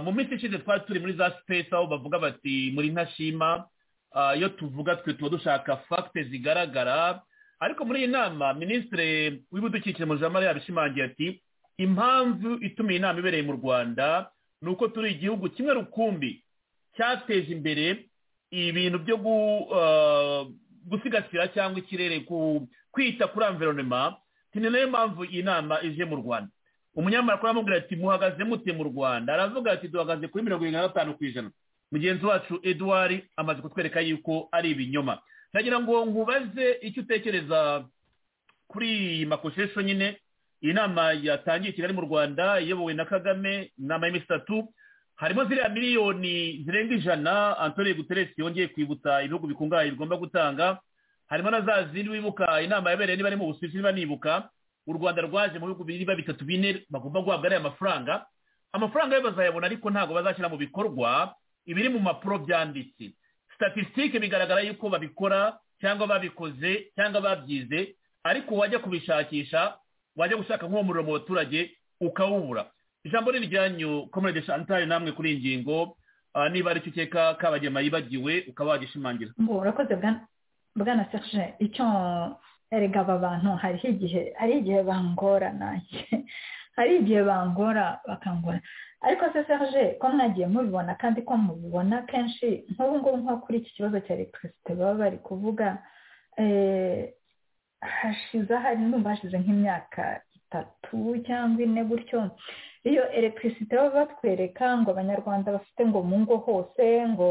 mu minsi ishize twari turi muri za sipesi aho bavuga bati muri ntashima iyo tuvuga twe tuba dushaka fagite zigaragara ariko muri iyi nama minisitiri w'ibidukikije muri jamara yabishimangiye ati impamvu ituma iyi nama ibereye mu rwanda ni uko turi igihugu kimwe rukumbi cyateje imbere ibintu byo gusigasira cyangwa ikirere kwita kuri amveronema ni nayo mpamvu iyi nama ije mu rwanda umunyamakuru aramubwira ati muhagaze mute mu rwanda aravuga ati duhagaze kuri mirongo irindwi na gatanu ku ijana mugenzi wacu eduwari amaze kutwereka yuko ari ibinyoma ndagira ngo nkubaze icyo utekereza kuri iyi makoshesho nyine iyi nama yatangiye i kigali mu rwanda iyobowe na kagame inama y'iminsi itatu harimo ziriya miliyoni zirenga ijana antoni guteresi yongeye kwibutsa ibihugu bikungahaye bigomba gutanga harimo na za zindi wibuka inama yabereye niba ari mu busuwisi niba nibuka u rwanda rwaje mu bihugu niba bitatu bine bagomba guhabwa ariya mafaranga amafaranga yo bazayabona ariko ntabwo bazashyira mu bikorwa ibiri mu mpapuro byanditse statisitike bigaragara yuko babikora cyangwa babikoze cyangwa babyize ariko wajya kubishakisha wajya gushaka nk'uwo muriro mu baturage ukawubura ijambo riryanyu komerede shantari namwe kuri iyi ngingo niba aricyo ukeka kabagema yibagiwe ukaba wagishimangira urakoze bwana bwana serge icyo erega aba bantu hariho igihe hari igihe bangora nanjye hari igihe bangora bakangora ariko se serge ko mwagiye mubibona kandi ko mubibona kenshi nk'ubu ngubu nko kuri iki kibazo cya elegitirisite baba bari kuvuga hashize hari ndumva hashize nk'imyaka itatu cyangwa ine gutyo iyo elegitirisite baba batwereka ngo abanyarwanda bafite ngo mu ngo hose ngo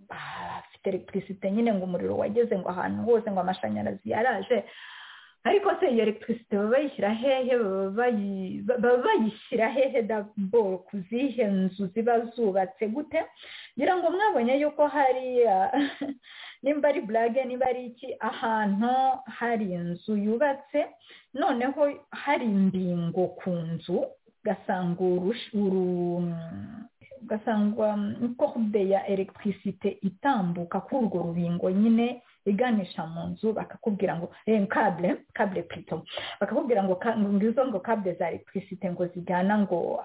bafite elegitirisite nyine ngo umuriro wageze ngo ahantu hose ngo amashanyarazi yaraje ariko se iyo elegitirisite baba bayishyira hehe baba bayishyira hehe dabo ku zihe nzu ziba zubatse gute ngira ngo mwabonye yuko hariya nimba ari burage nimba ari iki ahantu hari inzu yubatse noneho hari imbingo ku nzu ugasanga uru ugasanga kode ya elegitirisite itambuka kuri urwo rubingo nyine iganisha mu nzu bakakubwira ngo kabure kabure pito bakakubwira ngo izo ngo kabure za elegitirisite ngo zijyana ngo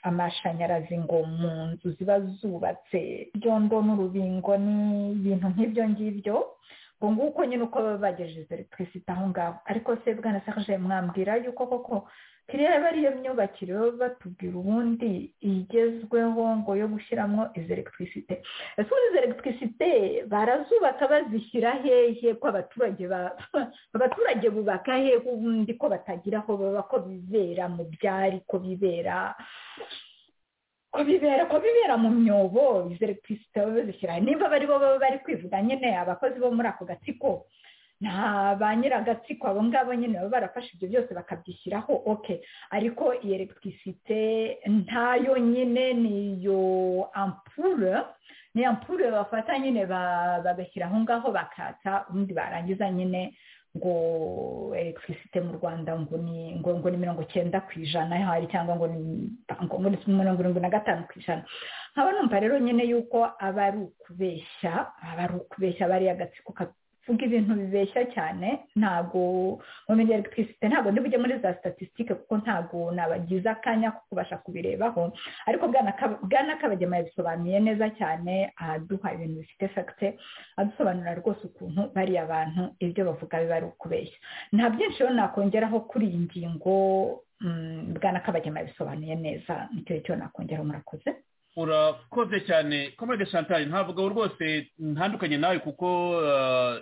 amashanyarazi ngo mu nzu ziba zubatse byondo n'urubingo n'ibintu nk'ibyo ngibyo ngo nguko nyine uko baba bagejeje elegitirisite aho ngaho ariko se bwana sarje mwambwira yuko koko kiriya aba ariyo myubakire baba batubwira ubundi igezweho ngo yo gushyiramo izo elegitirisite ese ubundi izo elegitirisite barazubaka bazishyira hehe ko abaturage abaturage bubaka hehe ubundi ko batagira aho baba ko bibera mu byari ko bibera ko bibera ko bibera mu myobo izo elegitirisite baba bazishyira niba bari bo baba bari kwivuga nyine abakozi bo muri ako gatsiko nta ba nyiragatsiko abo ngabo nyine baba barafashe ibyo byose bakabyishyiraho oke ariko iyi elegitirisite ntayo nyine niyo ampure ni ampure bafata nyine bagashyira aho ngaho bakatsa ubundi barangiza nyine ngo elegitirisite mu rwanda ngo ni ngo ni mirongo icyenda ku ijana hari cyangwa ngo ni mirongo irindwi na gatanu ku ijana nkaba numva rero nyine yuko aba ari ukubeshya aba ari ukubeshya bariya agatsiko vuga ibintu bibeshya cyane ntabwo mu mirire elegitirisite ntabwo bujye muri za statisitike kuko ntabwo nabagize akanya ko kubasha kubirebaho ariko bwana kabagema yabisobanuye neza cyane aduha ibintu bifite fagite adusobanurira rwose ukuntu bariya bantu ibyo bavuga biba ari ukubeshya nta byinshi rero nakongeraho kuri iyi ngingo bwana kabagema yabisobanuye neza nicyo cyo nakongeraho murakoze urakoze cyane komode chantal ntabwo rwose ntandukanye nawe kuko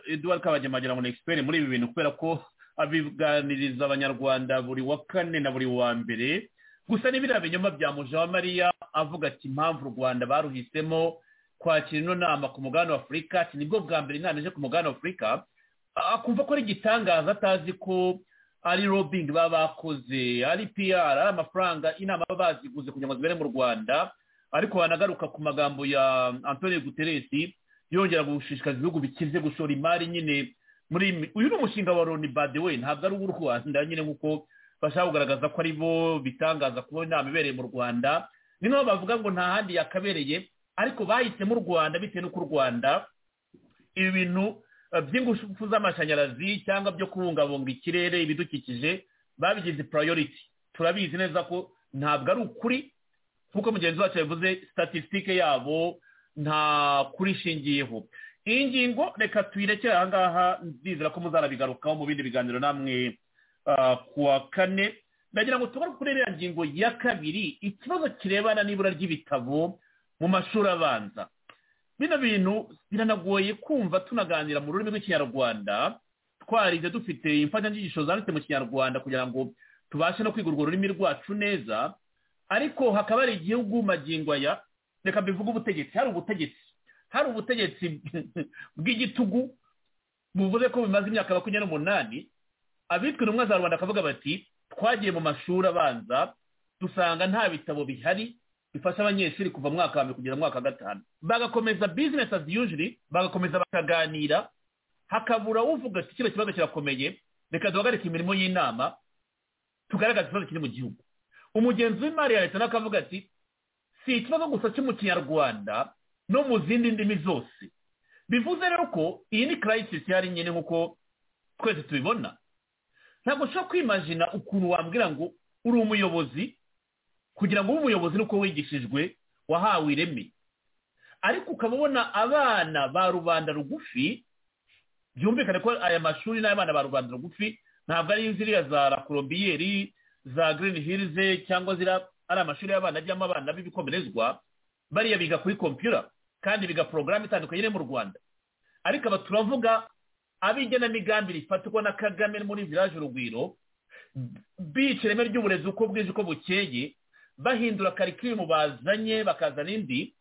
eduard kabagema wagira ngo ni egisiperi muri ibi bintu kubera ko abiganiriza abanyarwanda buri wa kane na buri wa mbere gusa n'ibiriya binyoma bya Mariya avuga ati impamvu u rwanda baruhisemo kwakira ino nama ku mugabane wa afurika ati nibwo bwa mbere inama ije ku mugabane wa afurika akumva ko ari igitangaza atazi ko ari robingi baba bakoze ari piyara ari amafaranga inama baba baziguze kugira ngo zibere mu rwanda ariko wanagaruka ku magambo ya antonio guteresi yongera gushishikariza ibihugu bikize gushora imari nyine muri uyu ni umushinga wa loni badewe ntabwo ari uw'u rwanda nyine nk'uko bashaka kugaragaza ko ari bo bitangaza kuba inama ibereye mu rwanda ni nabo bavuga ngo nta handi yakabereye ariko bahisemo u rwanda bitewe n'uko u rwanda ibi bintu by'ingufu z'amashanyarazi cyangwa byo kubungabunga ikirere ibidukikije babigize purayoriti turabizi neza ko ntabwo ari ukuri nk'uko mugenzi wacu yavuze statisitike yabo nta kuri ishingiyeho iyi ngingo reka tuyirekere aha ngaha nzizera ko muzanabigarukaho mu bindi biganiro namwe kuwa kane ndagira ngo tubone kuri iriya ngingo ya kabiri ikibazo kirebana n'ibura ry'ibitabo mu mashuri abanza bino bintu biranagoye kumva tunaganira mu rurimi rw'ikinyarwanda twarize dufite imfashanyigisho zanditse mu kinyarwanda kugira ngo tubashe no kwiga urwo rurimi rwacu neza ariko hakaba hari igihugu magingo aya reka mbivuge ubutegetsi hari ubutegetsi hari ubutegetsi bw'igitugu buvuze ko bimaze imyaka makumyabiri n'umunani abitwa intumwa za rwanda akavuga bati twagiye mu mashuri abanza dusanga nta bitabo bihari bifasha abanyeshuri kuva mwaka wa mbere kugera mwaka wa gatanu bagakomeza bizinesi azi yujiri bagakomeza bakaganira hakabura uvuga ati kino kibazo kirakomeye reka duhagarike imirimo y'inama tugaragaze ikibazo kiri mu gihugu umugenzi w'imari ya leta n'akavuga ati si ikibazo gusa cyo mu kinyarwanda no mu zindi ndimi zose bivuze rero ko iyi ni karayisisi yari nyine nk'uko twese tubibona ntabwo ushobora kwimajina ukuntu wambwira ngo uri umuyobozi kugira ngo ube umuyobozi nuko wigishijwe wahawe ireme ariko ukaba ubona abana ba rubanda rugufi byumvikane ko aya mashuri n'abana ba rubanda rugufi ntabwo ari ziriya za rakorobiyeri za girini hirize cyangwa ziriya ari amashuri y'abana ajyamo abana b'ibikomerezwa bariya biga kuri kompiyura kandi biga porogaramu itandukanye iri mu rwanda ariko aba turavuga ab'igenamigambi rifatirwa na kagame muri viraje urugwiro bica ireme ry'uburezi uko bwije uko bukeye bahindura karikirimu bazanye bakazana indi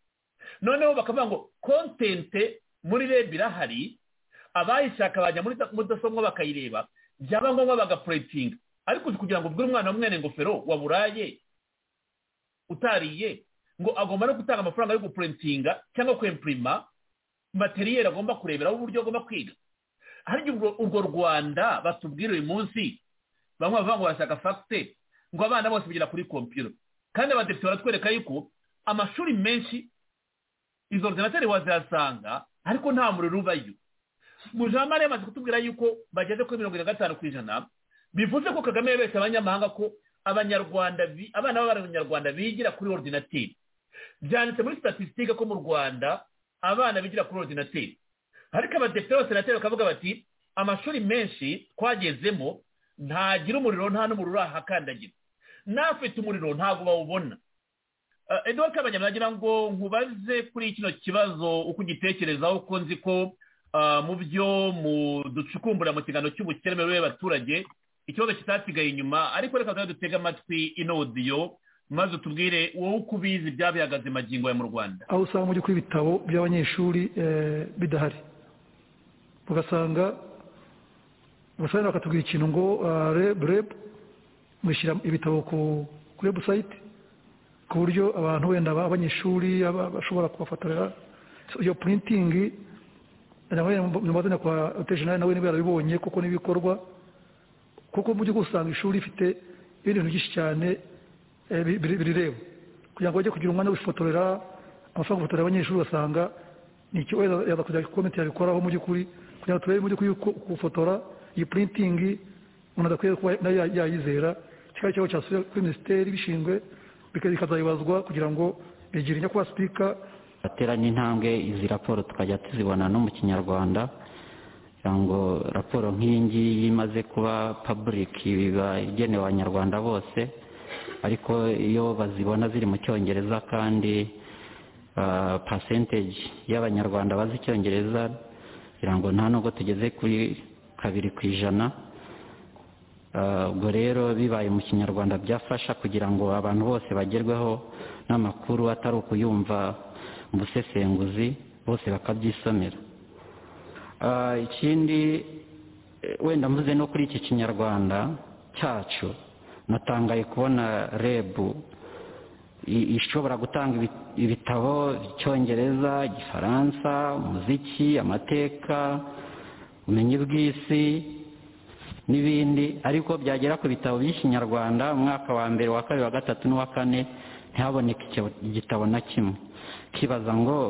noneho bakavuga ngo kontente muri rebu irahari abayishaka bajya muri mudasobwa bakayireba byaba ngombwa bagapuretinga ariko kugira ngo ubwire umwana w'umwene ingofero waburaye utariye ngo agomba no gutanga amafaranga yo gupurentinga cyangwa kwempurima materiyeri agomba kureberaho uburyo agomba kwiga hari urwo rwanda batubwira uyu munsi bamwe bavuga ngo barashaka fagite ngo abana bose bigira kuri kompiyuta kandi abadepite baratwereka yuko amashuri menshi izo orudinateri wazihasanga ariko nta muriro ubayo mujamare yamaze kutubwira yuko bageze kuri mirongo irindwi na gatanu ku ijana bivuze ko kagame yabeshya abanyamahanga ko abanyarwanda abana b'abanyarwanda bigira kuri orudinateri byanditse muri statisitike ko mu rwanda abana bigira kuri orudinateri ariko abadepite b'abasenateri bakavuga bati amashuri menshi twagezemo ntagira umuriro nta n'umuriro urahakandagira n'afite umuriro ntabwo bawubona eduwari kabanya nagira ngo nkubaze kuri kino kibazo uko ugitekerezaho uko nzi ko mu byo ducukumbura mu kiganiro cy'ubukeremere y'abaturage ikibazo kitasigaye inyuma ariko reka tuba dutega amatwi ino odiyo maze utubwire wowe uko ubizi byabihagaze magingo ya mu rwanda aho usanga mu by'ukuri ibitabo by'abanyeshuri bidahari ugasanga ugasanga bakatubwira ikintu ngo rebu mwishyira ibitabo ku webusayiti ku buryo abantu wenda abanyeshuri bashobora kubafotorera iyo purintingi mu mazina kwa otejenari nawe niba yarabibonye kuko n'ibikorwa kuko mu gihugu usanga ishuri rifite ibintu byinshi cyane birireba kugira ngo bajye kugira umwanya wo bifotorera amafaranga gufotorera abanyeshuri ugasanga ni icyo yaza kujya komite yabikoraho mu by'ukuri kugira ngo turebe mu by'ukuri gufotora iyi purintingi umuntu adakwiye kuba nayo yayizera kikaba ikibazo cyasubira kuri minisiteri bishinzwe bikazayibazwa kugira ngo begere nyakubahwa sipika bateranye intambwe izi raporo tukajya tuzibona no mu kinyarwanda ngo raporo nk'iyi ngiyi imaze kuba paburike biba igenewe abanyarwanda bose ariko iyo bazibona ziri mu cyongereza kandi pasenteji y'abanyarwanda bazi icyongereza kugira ngo nta nubwo tugeze kuri kabiri ku ijana ubwo rero bibaye mu kinyarwanda byafasha kugira ngo abantu bose bagerweho n'amakuru atari ukuyumva mu busesenguzi bose bakabyisomera ikindi wenda mvuze no kuri iki kinyarwanda cyacu natangaye kubona rebu ishobora gutanga ibitabo icyongereza igifaransa umuziki amateka ubumenyi bw'isi n'ibindi ariko byagera ku bitabo by'ikinyarwanda umwaka wa mbere wa kabiri wa gatatu n'uwa kane ntihaboneke igitabo na kimwe kibaza ngo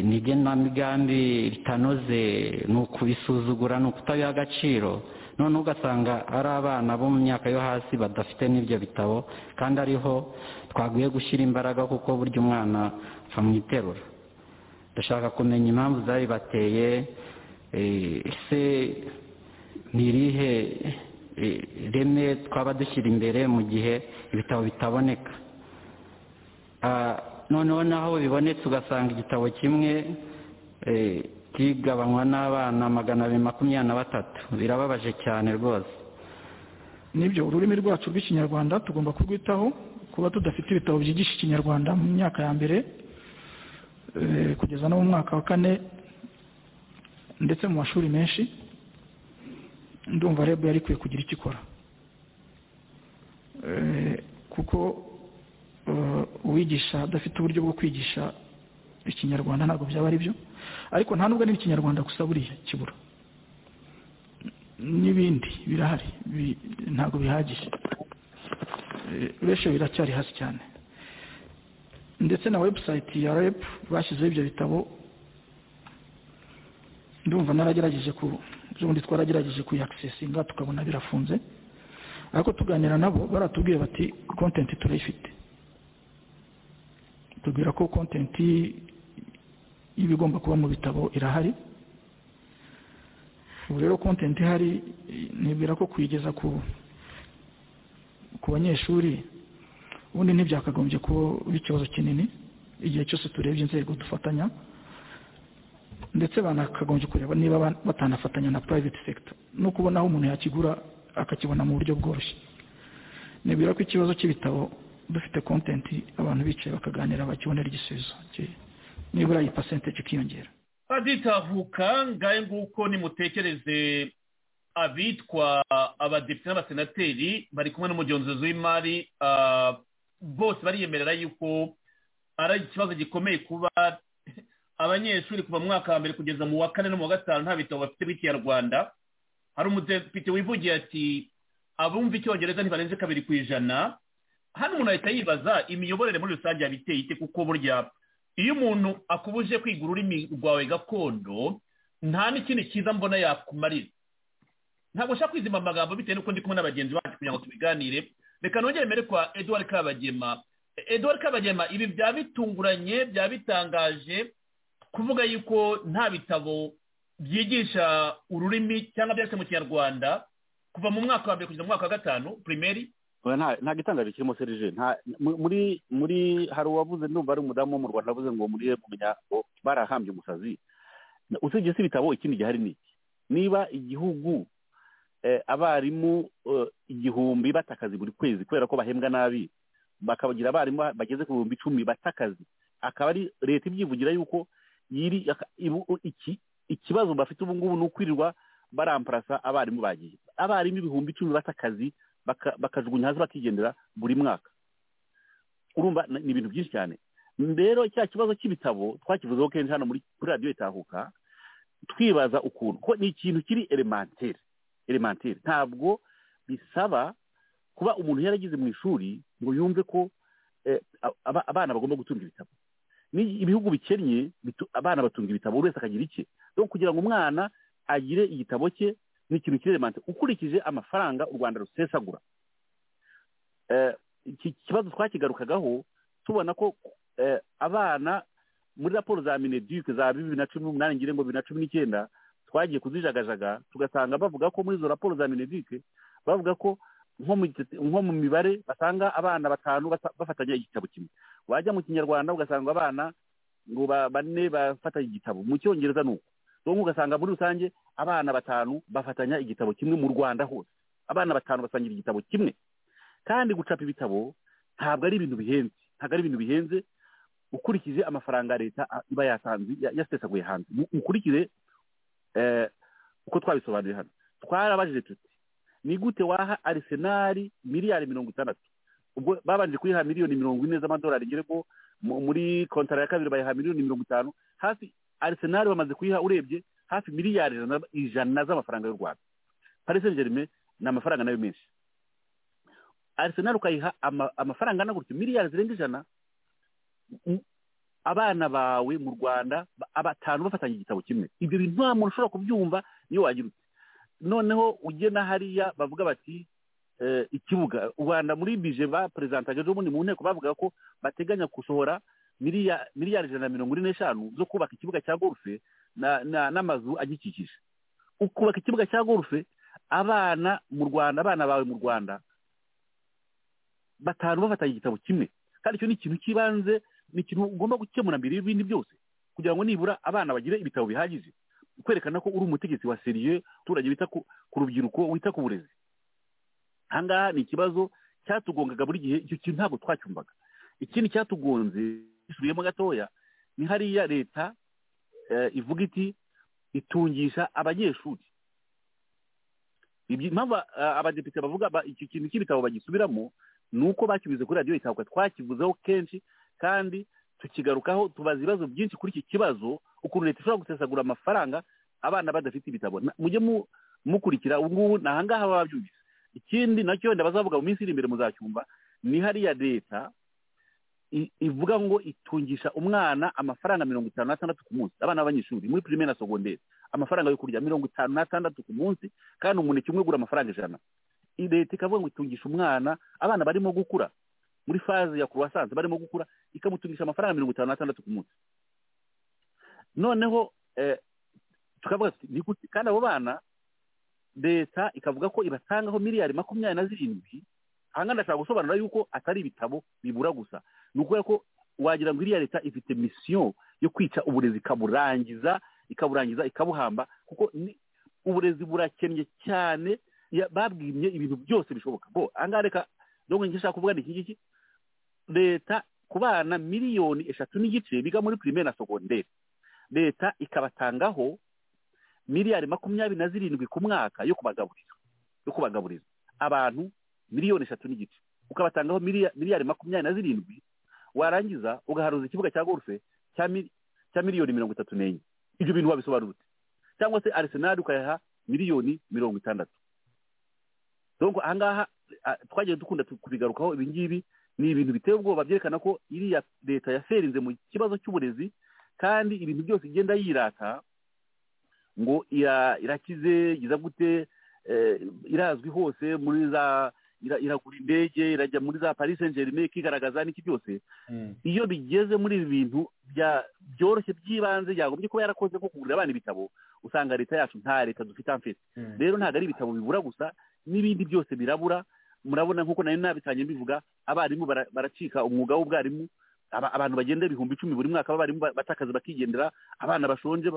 ni igenamigambi ritanoze ni ukubisuzugura ni ukutabiha agaciro noneho ugasanga ari abana bo mu myaka yo hasi badafite n'ibyo bitabo kandi ariho twakwiye gushyira imbaraga kuko burya umwana apfa mu iterura ndashaka kumenya impamvu zari bateye ese ni irihe reme twaba dushyira imbere mu gihe ibitabo bitaboneka noneho naho bibonetse ugasanga igitabo kimwe kigabanywa n'abana magana abiri makumyabiri na batatu birababaje cyane rwose nibyo ururimi rwacu rw'ikinyarwanda tugomba kurwitaho kuba tudafite ibitabo byigisha ikinyarwanda mu myaka ya mbere kugeza no mu mwaka wa kane ndetse mu mashuri menshi ndumva rebu yari ikwiye kugira icyo ikora kuko uwigisha adafite uburyo bwo kwigisha ikinyarwanda ntabwo byaba ari byo ariko nta nubwo niba ikinyarwanda gusa buriya kibura n'ibindi birahari ntabwo bihagije benshi biracyari hasi cyane ndetse na webusayiti ya repu bashyizeho ibyo bitabo ndumva naragerageje ku ubundi twaragerageje kuyakisesinga tukabona birafunze ariko tuganira nabo baratubwiye bati kontenti turayifite tubwira ko kontenti y'ibigomba kuba mu bitabo irahari ubu rero kontenti ihari nibwira ko kuyigeza ku ku banyeshuri ubundi ntibyakagombye kuba ikibazo kinini igihe cyose turebye inzego dufatanya ndetse banakagombye kureba niba batanafatanya na private sector no kubona aho umuntu yakigura akakibona mu buryo bworoshye nibwira ko ikibazo cy'ibitabo dufite kontenti abantu bicaye bakaganira bakibonera igisubizo nibura iyi pasente ikiyongera baditahuka ngahe nguko nimutekereze abitwa abadepite n'abasenateri bari kumwe n'umugenzuzi w'imari bose bariyemerera yuko ari ikibazo gikomeye kuba abanyeshuri kuva mu mwaka wa mbere kugeza mu wa kane no mu wa gatanu nta bitabo bafite b'ikinyarwanda hari umudepite wivugiye ati abumva icyongereza ntibarenze kabiri ku ijana hano umuntu ahita yibaza imiyoborere muri rusange yabiteye ite kuko burya iyo umuntu akubuje kwiga ururimi rwawe gakondo nta n'ikindi cyiza mbona yakumarira ntabwo nshaka kwizima amagambo bitewe n'uko ndi kumwe n'abagenzi bacu kugira ngo tubiganire reka nongere mbere kwa eduard kabagema eduard kabagema ibi byaba bitunguranye byaba bitangaje kuvuga yuko nta bitabo byigisha ururimi cyangwa byanditse mu kinyarwanda kuva mu mwaka wa mbere kugeza mu mwaka wa gatanu primeri nta gitangaje kirimo serije muri muri hari uwavuze ndumva ari umudamu wo mu rwanda avuze ngo muri kumenya ngo barahambye umusazi usibye si ibitabo ikindi gihari ni iki niba igihugu abarimu igihumbi bata akazi buri kwezi kubera ko bahembwa nabi bakabagira abarimu bageze ku bihumbi icumi bata akazi akaba ari leta ibyivugira yuko yiri iki ikibazo bafite ubu ngubu ni ukwirirwa baramparasa abarimu bagiye abarimu ibihumbi icumi bata akazi bakajugunya hasi bakigendera buri mwaka urumva ni ibintu byinshi cyane rero cya kibazo cy'ibitabo twakivuzeho kenshi hano muri radiyo itahuka twibaza ukuntu ko ni ikintu kiri elemantere elemantere ntabwo bisaba kuba umuntu yaragize mu ishuri ngo yumve ko abana bagomba gutunga ibitabo ibihugu bikennye abana batunga ibitabo buri wese akagira icye rero kugira ngo umwana agire igitabo cye ni ikintu kiremante ukurikije amafaranga u rwanda rusesagura iki kibazo twakigarukagaho tubona ko abana muri raporo za mineduke za bibiri na cumi n'umunani ngira ngo bibiri na cumi n'icyenda twagiye kuzijagajaga tugasanga bavuga ko muri izo raporo za mineduke bavuga ko nko mu mibare basanga abana batanu bafatanya igitabo kimwe wajya mu kinyarwanda ugasanga abana ngo bane bafatanya igitabo mu cyongereza ni uko donko ugasanga muri rusange abana batanu bafatanya igitabo kimwe mu rwanda hose abana batanu basangira igitabo kimwe kandi gucapa ibitabo ntabwo ari ibintu bihenze ntabwo ari ibintu bihenze ukurikije amafaranga leta iba yatanze yasesaguye hanze ukurikize uko twabisobanuye hano twarabajije tuti ni gute waha arisenari miliyari mirongo itandatu ubwo babanje kuyiha miliyoni mirongo ine z'amadolari ngira ngo muri kontara ya kabiri bayiha miliyoni mirongo itanu hafi arisenari bamaze kuyiha urebye hafi miliyari ijana z'amafaranga y'u rwanda parise gerime ni amafaranga nayo menshi arisenari ukayiha amafaranga angana gutyo miliyari zirenga ijana abana bawe mu rwanda batanu bafatanya igitabo kimwe ibyo bintu nta muntu ushobora kubyumva iyo wagira uti noneho ugena hariya bavuga bati ikibuga u rwanda muri bije ba perezida ejo bundi mu nteko bavuga ko bateganya gusohora miliyari ijana na mirongo ine n'eshanu zo kubaka ikibuga cya gorufe n'amazu agikikije ukubaka ikibuga cya gorufe abana mu rwanda abana bawe mu rwanda batanu bafatanya igitabo kimwe kandi icyo ni ikintu cy'ibanze ni ikintu ugomba gukemura mbere y'ibindi byose kugira ngo nibura abana bagire ibitabo bihagije kwerekana ko uri umutegetsi wa seriye abaturage bita ku rubyiruko wita ku burezi aha ngaha ni ikibazo cyatugongaga buri gihe icyo kintu ntabwo twacyumvaga ikindi cyatugonze isubiyemo gatoya ni hariya leta ivuga iti itungisha abanyeshuri impamvu abadepite bavuga iki kintu cy'ibitabo bagisubiramo ni uko bakibuze kuri radiyo itahuka twakibuzeho kenshi kandi tukigarukaho tubaza ibibazo byinshi kuri iki kibazo ukuntu leta ishobora gusesagura amafaranga abana badafite ibitabo mujye mukurikira ubu ngubu ni aha ngaha baba babyumvise ikindi nacyo wenda bazavuga mu minsi iri imbere muzacyumva ni hariya leta ivuga ngo itungisha umwana amafaranga mirongo itanu n'atandatu ku munsi abana b'abanyeshuri muri pirimeri na sogonderi amafaranga yo kurya mirongo itanu n'atandatu ku munsi kandi umuneke umwe ugura amafaranga ijana leta ikavuga ngo itungisha umwana abana barimo gukura muri faze ya kuruwasanze barimo gukura ikamutungisha amafaranga mirongo itanu n'atandatu ku munsi noneho tukavuga ni gute kandi abo bana leta ikavuga ko ibatangaho miliyari makumyabiri na zirindwi ahangana ndashaka gusobanura yuko atari ibitabo bibura gusa ni ukubera ko wagira ngo iriya leta ifite misiyo yo kwica uburezi ikaburangiza ikaburangiza ikabuhamba kuko uburezi burakennye cyane babwimye ibintu byose bishoboka bo ahangaha reka dore ngo nshaka kuvuga ni iki ngiki leta ku bana miliyoni eshatu n'igice biga muri pirimeri na sogonderi leta ikabatangaho miliyari makumyabiri na zirindwi ku mwaka yo kubagaburiza yo kubagaburiza abantu miliyoni eshatu n'igice ukabatangaho miliyari makumyabiri na zirindwi warangiza ugaharuza ikibuga cya golfe cya miliyoni mirongo itatu n'enye ibyo bintu wabisobanurutse cyangwa se arisenali ukayaha miliyoni mirongo itandatu donko ahangaha twagiye dukunda kubigarukaho ibi ngibi ni ibintu biteye ubwoba byerekana ko iriya leta yaserinze mu kibazo cy'uburezi kandi ibintu byose igenda yirata ngo irakize iza gute irazwi hose muri za iragura indege irajya muri za paris saint germain ikigaragaza n'iki byose iyo bigeze muri ibi bintu byoroshye by'ibanze yagombye kuba yarakoze nko kugurira abana ibitabo usanga leta yacu nta leta dufite amfite rero ntabwo ari ibitabo bibura gusa n'ibindi byose birabura murabona nk'uko nari nabitanye mbivuga abarimu baracika umwuga w'ubwarimu abantu bagenda ibihumbi icumi buri mwaka abarimu batakazi bakigendera abana bashonje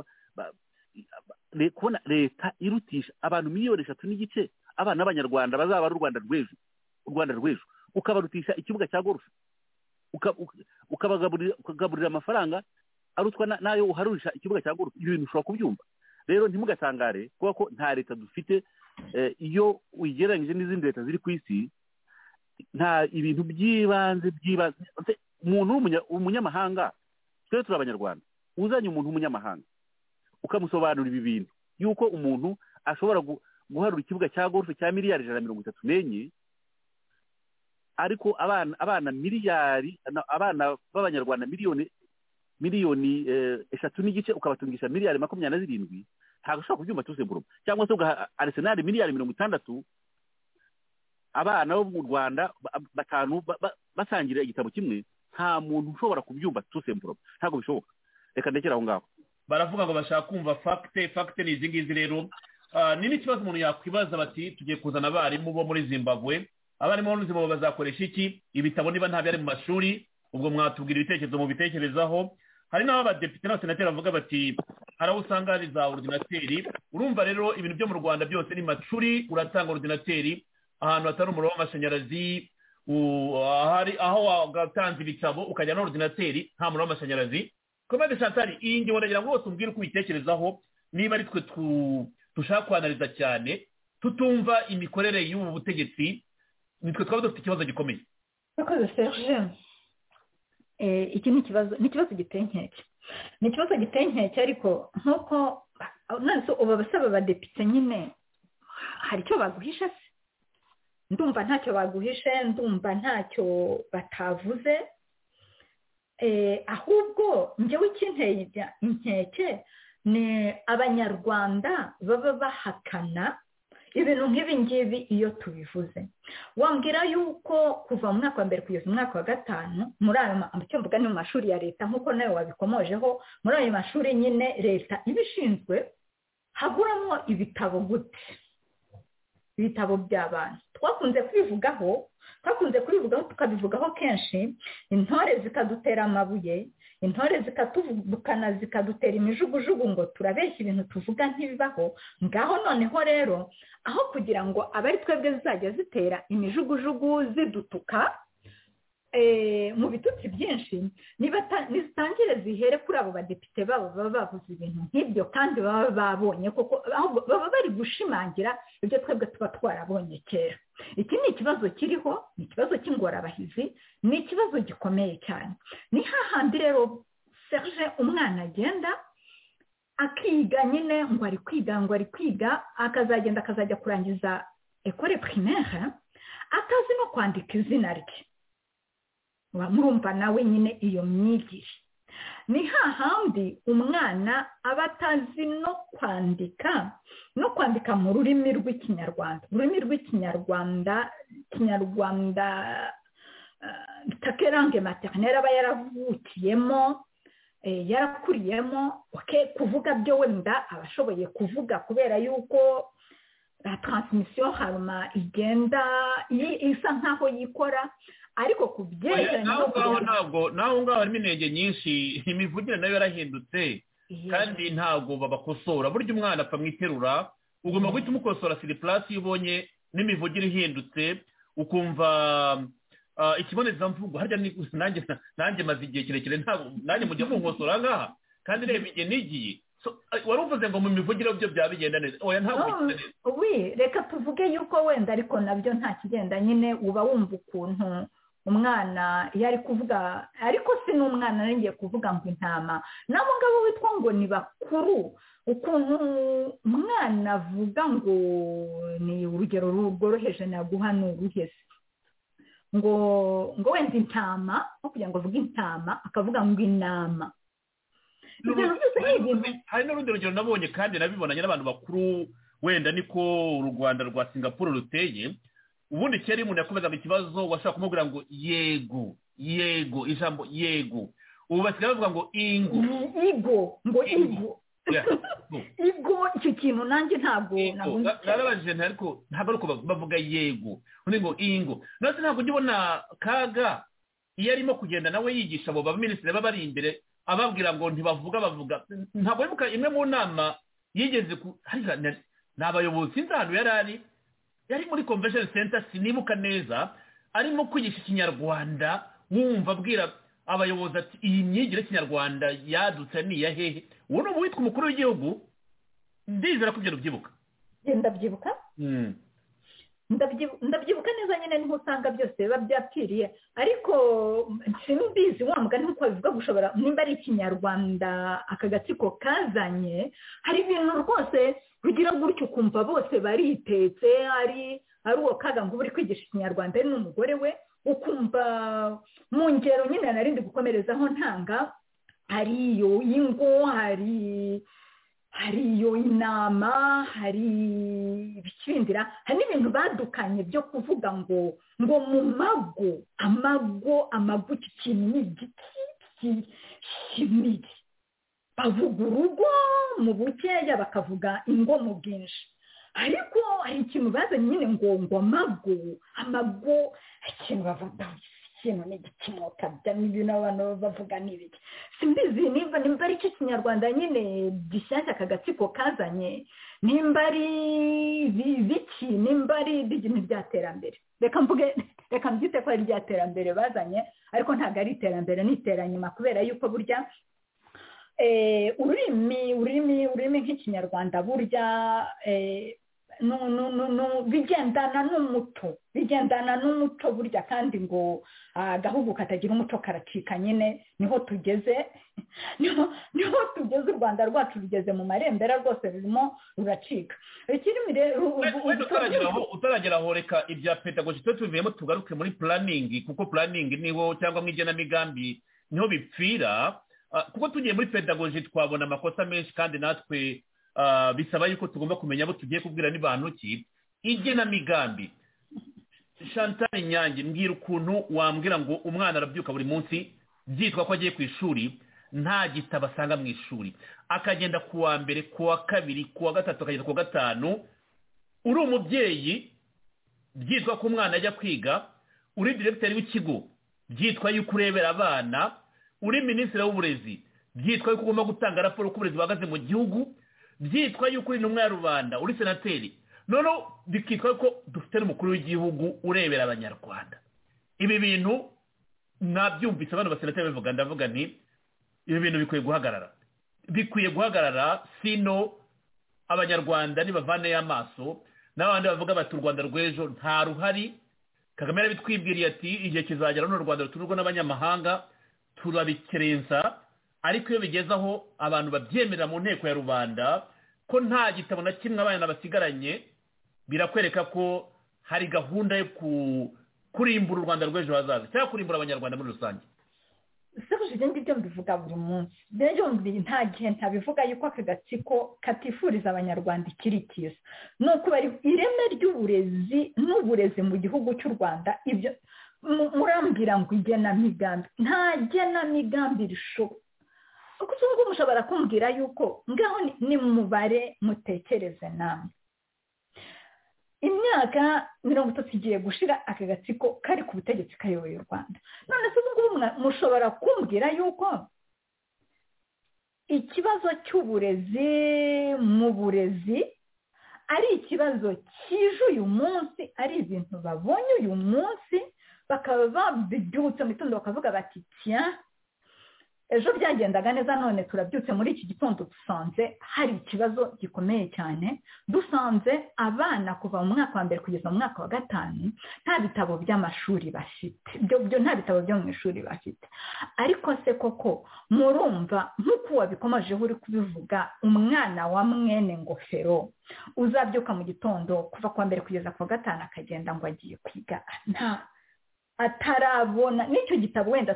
kubona leta irutisha abantu miliyoni eshatu n'igice abana b'abanyarwanda bazaba ari u rwanda rw'ejo u rwanda rw'ejo ukabarutisha ikibuga cya gorufe ukabagaburira amafaranga arutwa nayo uharurisha ikibuga cya gorufe ibyo bintu ushobora kubyumva rero ntimugatangare kubera ko nta leta dufite iyo uyigereranyije n'izindi leta ziri ku isi nta ibintu by'ibanze by'ibanze umuntu w'umunyamahanga twe turi abanyarwanda uzanye umuntu w'umunyamahanga ukamusobanura ibi bintu yuko umuntu ashobora guharura ikibuga cya gorufe cya miliyari ijana na mirongo itatu n'enye ariko abana abana miliyari abana b'abanyarwanda miliyoni miliyoni eshatu n'igice ukabatungisha miliyari makumyabiri na zirindwi ntabwo ushobora kubyumva tusegurumu cyangwa se ugaha arisenali miliyari mirongo itandatu abana bo mu rwanda batanu basangira igitabo kimwe nta muntu ushobora kubyumva tusegurumu ntabwo bishoboka reka ndekere aho ngaho baravuga ngo bashaka kumva fagite fagite ni izi ngizi rero ni n'ikibazo umuntu yakwibaza bati tugiye kuzana abarimu bo muri zimbabwe abarimu bo muri zimbabwe bazakoresha iki ibitabo niba ntabyo ari mu mashuri ubwo mwatubwira ibitekerezo mubitekerezaho hari n'aho abadepite n'abasenateri bavuga bati hari aho usanga hari za orudinateri urumva rero ibintu byo mu rwanda byose ni macuri uratanga orudinateri ahantu hatari umuriro w'amashanyarazi aho watanze ibitabo ukajya n'orudinateri nta muriro w'amashanyarazi komande shantari iyi ngingo ndagira ngo bose umbwire uko ubitekerezaho niba ari twe tu dushaka kwanariza cyane tutumva imikorere y'ubu butegetsi nitwe twaba dufite ikibazo gikomeye murakoze serge iki ni ikibazo ni ikibazo giteye inkeke ni ikibazo giteye inkeke ariko nk'uko nonese ubu abasaba abadepite nyine hari icyo baguhisha se ndumva ntacyo baguhishe ndumva ntacyo batavuze ahubwo njyewe ikinteye inkeke ni abanyarwanda baba bahakana ibintu nk'ibi ngibi iyo tubivuze wambwira yuko kuva mu mwaka wa mbere kugeza mu mwaka wa gatanu muri ayo mvuga ni mu mashuri ya leta nk'uko nawe wabikomojeho muri ayo mashuri nyine leta ibishinzwe haguramo ibitabo gute ibitabo by'abana twakunze kubivugaho twakunze kubivugaho tukabivugaho kenshi intore zikadutera amabuye intore zikatuvukana zikadutera imijugujugu ngo turabeshya ibintu tuvuga ntibibaho ngaho noneho rero aho kugira ngo abari twebwe zizajya zitera imijugujugu zidutuka mu bitutsi byinshi nizitangire zihere kuri abo badepite babo baba bavuze ibintu nk'ibyo kandi baba babonye kuko baba bari gushimangira ibyo twebwe tuba twarabonye kera iki ni ikibazo kiriho ni ikibazo cy'ingorabahizi ni ikibazo gikomeye cyane ni hahandi rero serge umwana agenda akiga nyine ngo ari kwiga ngo ari kwiga akazagenda akazajya kurangiza ekore primaire akazi no kwandika izina rye murumva nawe nyine iyo myigire ni hahandi umwana aba atazi no kwandika no kwandika mu rurimi rw'ikinyarwanda ururimi rw'ikinyarwanda kinyarwanda takerange materineri aba yaravukiyemo yarakuriyemo kuvuga byo wenda aba ashoboye kuvuga kubera yuko taransimisiyo haruma igenda isa nkaho yikora ariko ku byerekeranye naho ngaho ntabwo naho ngaho harimo inenge nyinshi imivugire nayo yarahindutse kandi ntabwo babakosora burya umwana apfa mwiterura ugomba guhita umukosora siripurasi iyo ubonye n'imivugire ihindutse ukumva ikibonezamvugo harya nanjye maze igihe kirekire nanjye mujya munkosora ngaha kandi reba igihe n'igihe wari uvuze ngo mu mivugire byo byaba bigenda neza oya ntabwo bigenda neza we reka tuvuge yuko wenda ariko nabyo nta kigenda nyine uba wumva ukuntu umwana iyo ari kuvuga ariko si n'umwana ngiye kuvuga ngo intama nabo ngabo witwa ngo ni bakuru ukuntu umwana avuga ngo ni urugero rworoheje naguha ni uruhese ngo ngo wenda intama nko kugira ngo avuge intama akavuga ngo inama hari n'urundi rugero nabonye kandi nabibonanye n'abantu bakuru wenda niko u rwanda rwa singapuru ruteye ubundi kera iyo umuntu yakomezaga ikibazo washobora kumubwira ngo yego yego ijambo yego ubu basigaye bavuga ngo ingo igo ngo igo igo icyo kintu nanjye ntabwo narabajije ariko ntabwo ari uko bavuga yego undi ngo ingo natwe ntabwo ujya ubona kaga iyo arimo kugenda nawe yigisha abo baminisitiri baba bari imbere ababwira ngo ntibavuga bavuga ntabwo wibuka imwe mu nama yigeze ku ni abayobozi sinzi ahantu yari ari yari muri convention center sinibuka neza arimo kwigisha ikinyarwanda wumva abwira abayobozi ati iyi myigire y'ikinyarwanda yadutse ni iya hehe uwo ni uwitwa umukuru w'igihugu ndizera ko ibyo rubyibuka ndabyibuka ndabyibuka neza nyine niho usanga byose biba byapfiriye ariko simbizi wa mugani nk'uko bivuga gushobora nimba ari ikinyarwanda aka gatsiko kazanye hari ibintu rwose bigira gutyo ukumva bose baritetse ari ari uwo kaga ngo uri kwigisha ikinyarwanda ari n'umugore we ukumva mu ngero nyine narindi gukomerezaho ntanga hari iyo y'ingo hari hari iyo inama hari ibikindira hari n'ibintu badukanye byo kuvuga ngo ngo mu mago amago amago iki kintu ni igiti kinini bavuga urugo mu bukeya bakavuga ingo mu bwinshi ariko hari ikintu bazanye nyine ngo ngo amago amago ikintu bavuga ikintu ni igikimota byamo ibintu abantu bavuga n'ibiki simbizi nimba nimba ari ikinyarwanda nyine gishyashya aka gatsiko kazanye nimba ari ibiki nimba ari iby'ibintu by'iterambere reka mvuge reka mbyite ko ari iby'iterambere bazanye ariko ntabwo ari iterambere ni iteranyuma kubera yuko burya ururimi ururimi ururimi nk'ikinyarwanda burya bigendana n'umuco bigendana n'umuco burya kandi ngo agahugu katagira umuco karacika nyine niho tugeze niho tugeze u rwanda rwacu rugeze mu marembera rwose rurimo ruracika utaragera aho reka ibya pedagogi tujye tubivuyemo tugaruke muri puraningi kuko puraningi niho cyangwa mu igenamigambi niho bipfira kuko tugiye muri pedagogi twabona amakosa menshi kandi natwe bisaba yuko tugomba kumenya abo tugiye kubwira n'abantu ki igenamigambi shantari nyange mbwira ukuntu wambwira ngo umwana arabyuka buri munsi byitwa ko agiye ku ishuri nta gitabo asanga mu ishuri akagenda ku wa mbere ku wa kabiri ku wa gatatu akagenda ku wa gatanu uri umubyeyi byitwa ko umwana ajya kwiga uri diregiteri w'ikigo byitwa yuko urebera abana uri minisitiri w'uburezi byitwa yuko ugomba gutanga raporo uko uburezi buhagaze mu gihugu byitwa yuko uri intumwa ya rubanda uri senateri noneho bikitwa ko dufite n'umukuru w'igihugu urebera abanyarwanda ibi bintu mwabyumvise abantu basenateri babivuga ndavuga nti ibi bintu bikwiye guhagarara bikwiye guhagarara sino abanyarwanda ntibavaneyo amaso n'abandi bavuga bati u rwanda rw'ejo nta ruhari kagame yarabitwibwiriye ati igihe kizagera n'u rwanda rutururwa n'abanyamahanga turabikerensa ariko iyo bigeze aho abantu babyemerera mu nteko ya rubanda ko nta gitabo na kimwe abana basigaranye birakwereka ko hari gahunda yo kurimbura u rwanda rw'ejo hazaza cyangwa kurimbura abanyarwanda muri rusange seruje ibyo ngibyo mbivuga buri munsi rero nta gihe ntabivuga yuko aka gatsiko katifuriza abanyarwanda ikiri cyiza ni ukubara ireme ry'uburezi n'uburezi mu gihugu cy'u rwanda ibyo murambwira ngo igenamigambi nta genamigambi rishoboka gusa ubu ngubu mushobora kumbwira yuko ngaho ni mu mubare mutekereze namwe imyaka mirongo itatu igiye gushira aka gatsiko kari ku butegetsi kayoboye u rwanda none se ubu ngubu mushobora kumbwira yuko ikibazo cy'uburezi mu burezi ari ikibazo kije uyu munsi ari ibintu babonye uyu munsi bakaba babyutse mu gitondo bakavuga bati tiya ejo byagendaga neza none turabyutse muri iki gitondo dusanze hari ikibazo gikomeye cyane dusanze abana kuva mu mwaka wa mbere kugeza mu mwaka wa gatanu nta bitabo by'amashuri bafite byo nta bitabo byo mu ishuri bafite ariko se koko murumva nk'uko wabikomajeho uri kubivuga umwana wa mwene ngofero uzabyuka mu gitondo kuva ku wa mbere kugeza ku wa gatanu akagenda ngo agiye kwiga nta atarabona n'icyo gitabo wenda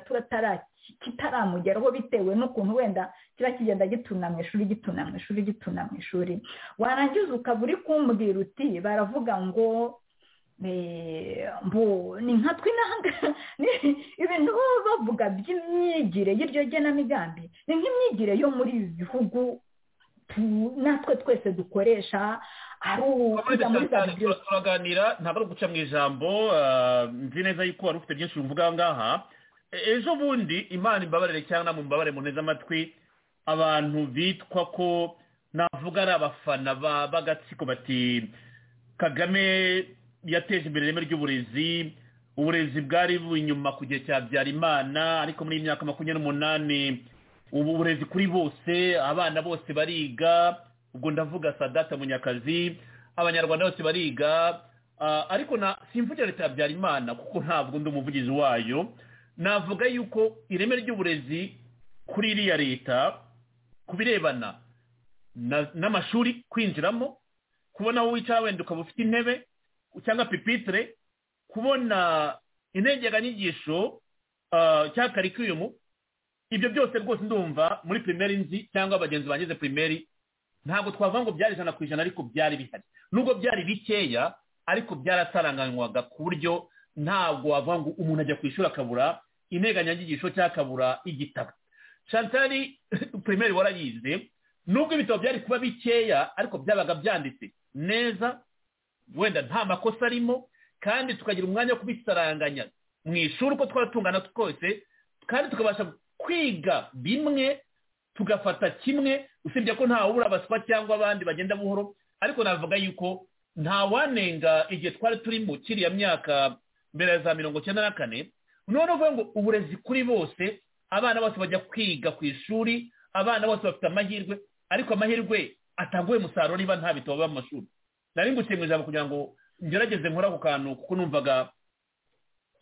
kitaramugeraho bitewe n'ukuntu wenda kiba kigenda gituna mu ishuri gituna mu ishuri gituna mu ishuri warangiza ukaba uri kumbwira uti baravuga ngo ni nka twe ibintu baba bavuga by'imyigire y'iryo genamigambi ni nk'imyigire yo muri ibi bihugu natwe twese dukoresha ari ukujya muri za bibiliyo turaganira ntabwo ari uguca mu ijambo nzi neza yuko wari ufite byinshi bivuga aha ngaha ejo bundi imana imbabarire cyangwa mu mbabare mu neza amatwi abantu bitwa ko navuga ari abafana b'agatsiko bati kagame yateje imbere ireme ry'uburezi uburezi bwari inyuma ku gihe cya Habyarimana ariko muri iyi myaka makumyabiri n'umunani ubu uburezi kuri bose abana bose bariga ubwo ndavuga sadate munyakazi abanyarwanda bose bariga ariko na simvugire leta ya Habyarimana kuko ntabwo undi umuvugizi wayo navuga yuko ireme ry'uburezi kuri iriya leta ku birebana n'amashuri kwinjiramo kubona aho wicara wenda ukaba ufite intebe cyangwa pipitire kubona integeranyigisho cyangwa karikiyumu ibyo byose rwose ndumva muri pirimeri nzi cyangwa abagenzi bangize pirimeri ntabwo twavuga ngo byari ijana ku ijana ariko byari bihari nubwo byari bikeya ariko byarasaranganywaga ku buryo ntabwo wavuga ngo umuntu ajya ku ishuri akabura integanyanyigisho cyangwa akabura igitabo shantari pirimeri warayize nubwo ibitabo byari kuba bikeya ariko byabaga byanditse neza wenda nta makosa arimo kandi tukagira umwanya wo kubisaranganya mu ishuri uko twaba tungana twose kandi tukabasha kwiga bimwe tugafata kimwe usibye ko ntawe ubura abaswa cyangwa abandi bagenda buhoro ariko navuga yuko ntawanenga igihe twari turi mu kiriya myaka mbere ya za mirongo icyenda na kane none uvuga ngo uburezi kuri bose abana bose bajya kwiga ku ishuri abana bose bafite amahirwe ariko amahirwe atanguye umusaruro niba nta bitabo biba mu mashuri nari nguciye mu ijambo kugira ngo ngerageze nkore ako kantu kuko numvaga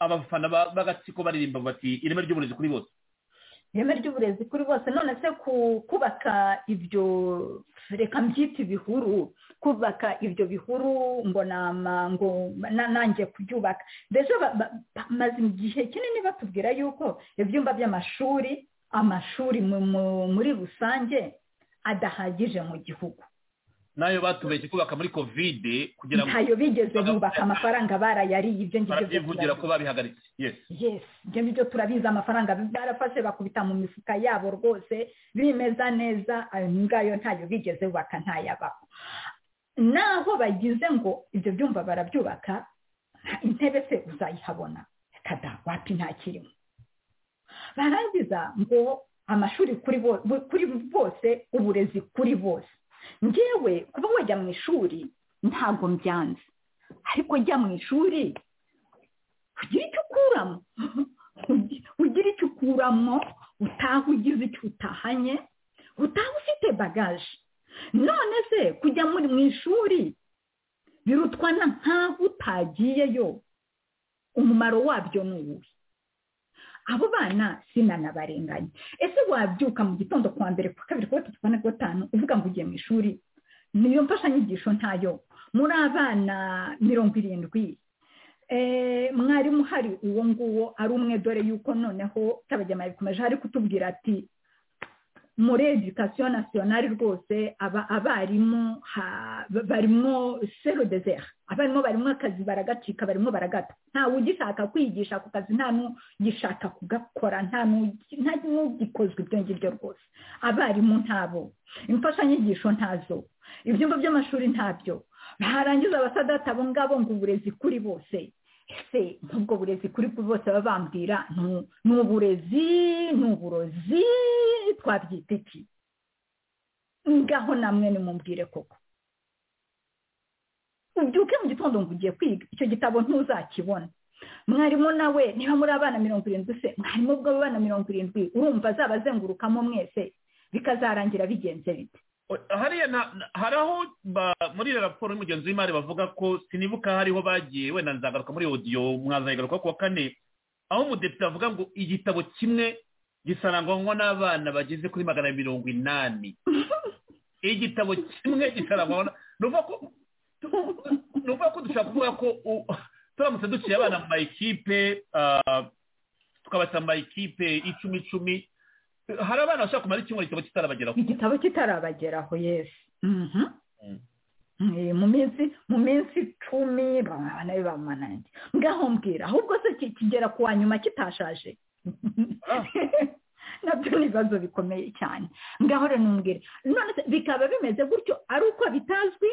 abafana b'agatsiko baririmba bati ireme ry'uburezi kuri bose ireme ry'uburezi kuri bose none se kubaka ibyo reka mbyita ibihuru kubaka ibyo bihuru ngo ngo nanjye kubyubaka mbese bamaze igihe kinini batubwira yuko ibyumba by'amashuri amashuri muri rusange adahagije mu gihugu nayo batubeshye kubaka muri kovide kugira ngo ntayo bigeze bubaka amafaranga barayariye ibyo ngibyo barabyivugira ko babihagaritse yes ibyo ngibyo turabizi amafaranga barafashe bakubita mu mifuka yabo rwose bimeza neza ayo ngayo ntayo bigeze bubaka ntayabaho naho bagize ngo ibyo byumba barabyubaka intebe se uzayihabona kada wapi ntakirimo barangiza ngo amashuri kuri bose uburezi kuri bose ngewe kuba wajya mu ishuri ntabwo mbyanze ariko jya mu ishuri ugira icyo ukuramo ugira icyo ukuramo utaha ugize icyo utahanye utaha ufite bagaje none se kujya muri mu ishuri birutwa na nk'aho utagiyeyo umumaro wabyo ni uwuhe abo bana sinanabarenganya ese wabyuka mu gitondo kuwa mbere kuwa kabiri kuwa gatatu kuwa na gatanu uvuga ngo ugiye mu ishuri niyo mfashanyigisho ntayo muri abana mirongo irindwi mwarimu uhari uwo nguwo ari umwe dore yuko noneho cyabajyamari bikomeje ari kutubwira ati muri edikasiyo nasiyonari rwose abarimu barimo sero dezera abarimu barimo akazi baragacika barimo baragata ntawe ugishaka kwigisha ako kazi nta n'ugishaka kugakora nta n'ugikozwe ibyo ngibyo rwose abarimu ntabo imfashanyigisho ntazo ibyumba by'amashuri ntabyo barangiza abasadati abo ngabo ngo uburezi kuri bose ese nk'ubwo burezi kuri bose baba bambwira ni uburezi ni uburozi twabyita iki ngaho namwe nimumbwire koko ubyuke mu gitondo ngo ugiye kwiga icyo gitabo ntuzakibona mwarimu nawe niba muri abana mirongo irindwi se mwarimu bw'abana mirongo irindwi urumva azaba azengurukamo mwese bikazarangira bigenze bite hariya hari aho muri raporo y'umugenzi w'imari bavuga ko sinibuka hariho bagiye wenda nzagaruka muri odiyo mwazagaruka ku wa kane aho umudepite avuga ngo igitabo kimwe gisarangwamo n'abana bageze kuri magana mirongo inani igitabo kimwe gisarangwamo ni uvuga ko dushobora kuvuga ko turamutse duciye abana mu mayikipe tukabasa mu mayikipe icumi icumi hari abana bashobora kumara icyumweru igitabo kitarabageraho igitabo kitarabageraho yesi mu minsi mu minsi icumi abana be bamanange ngaho mbwira ahubwo se kigera ku wa nyuma kitashaje nabyo ni ibibazo bikomeye cyane ngaho rero numbwira none bikaba bimeze gutyo ari uko bitazwi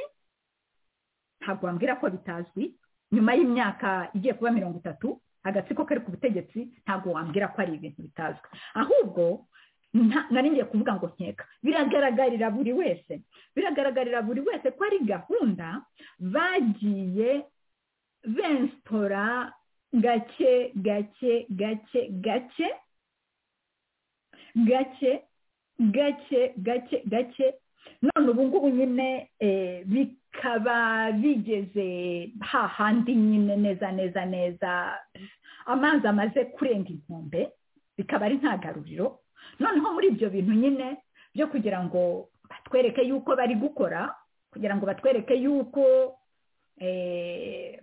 ntabwo wambwira ko bitazwi nyuma y'imyaka igiye kuba mirongo itatu agatsiko kari ku butegetsi ntabwo wambwira ko ari ibintu bitazwi ahubwo nari ngiye kuvuga ngo nkeka biragaragarira buri wese biragaragarira buri wese ko ari gahunda bagiye bensitora gake gake gake gake gake gake gake gake none ubu ngubu nyine bikaba bigeze hahandi nyine neza neza neza amazi amaze kurenga inkombe bikaba ari nta garuriro noneho muri ibyo bintu nyine byo kugira ngo batwereke yuko bari gukora kugira ngo batwereke yuko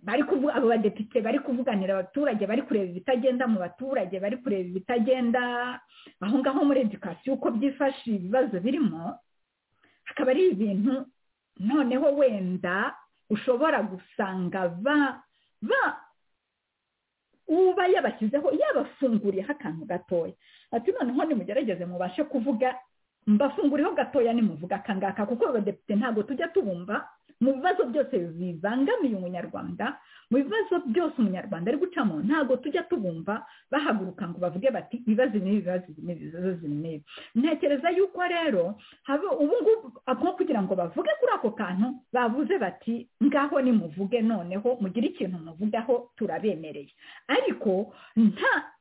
bari kuvuga abo badepite bari kuvuganira abaturage bari kureba ibitagenda mu baturage bari kureba ibitagenda aho ngaho muri edikasiyo uko byifashe ibibazo birimo akaba ari ibintu noneho wenda ushobora gusanga ba ba uba yabashyizeho yabafunguriyeho akantu gatoya ati noneho nimugerageze mubashe kuvuga mbafunguriyeho gatoya nimuvuga akangaka kuko abadepite ntabwo tujya tubumva mu bibazo byose bibangamiye umunyarwanda mu bibazo byose umunyarwanda ari gucamo ntabwo tujya tubumva bahaguruka ngo bavuge bati ibibazo n'ibi ibibazo n'ibi ibibazo n'ibi ntekereza yuko rero haba ubungubu ako kugira ngo bavuge kuri ako kantu bavuze bati ngaho nimuvuge noneho mugire ikintu muvugaho turabemereye ariko nta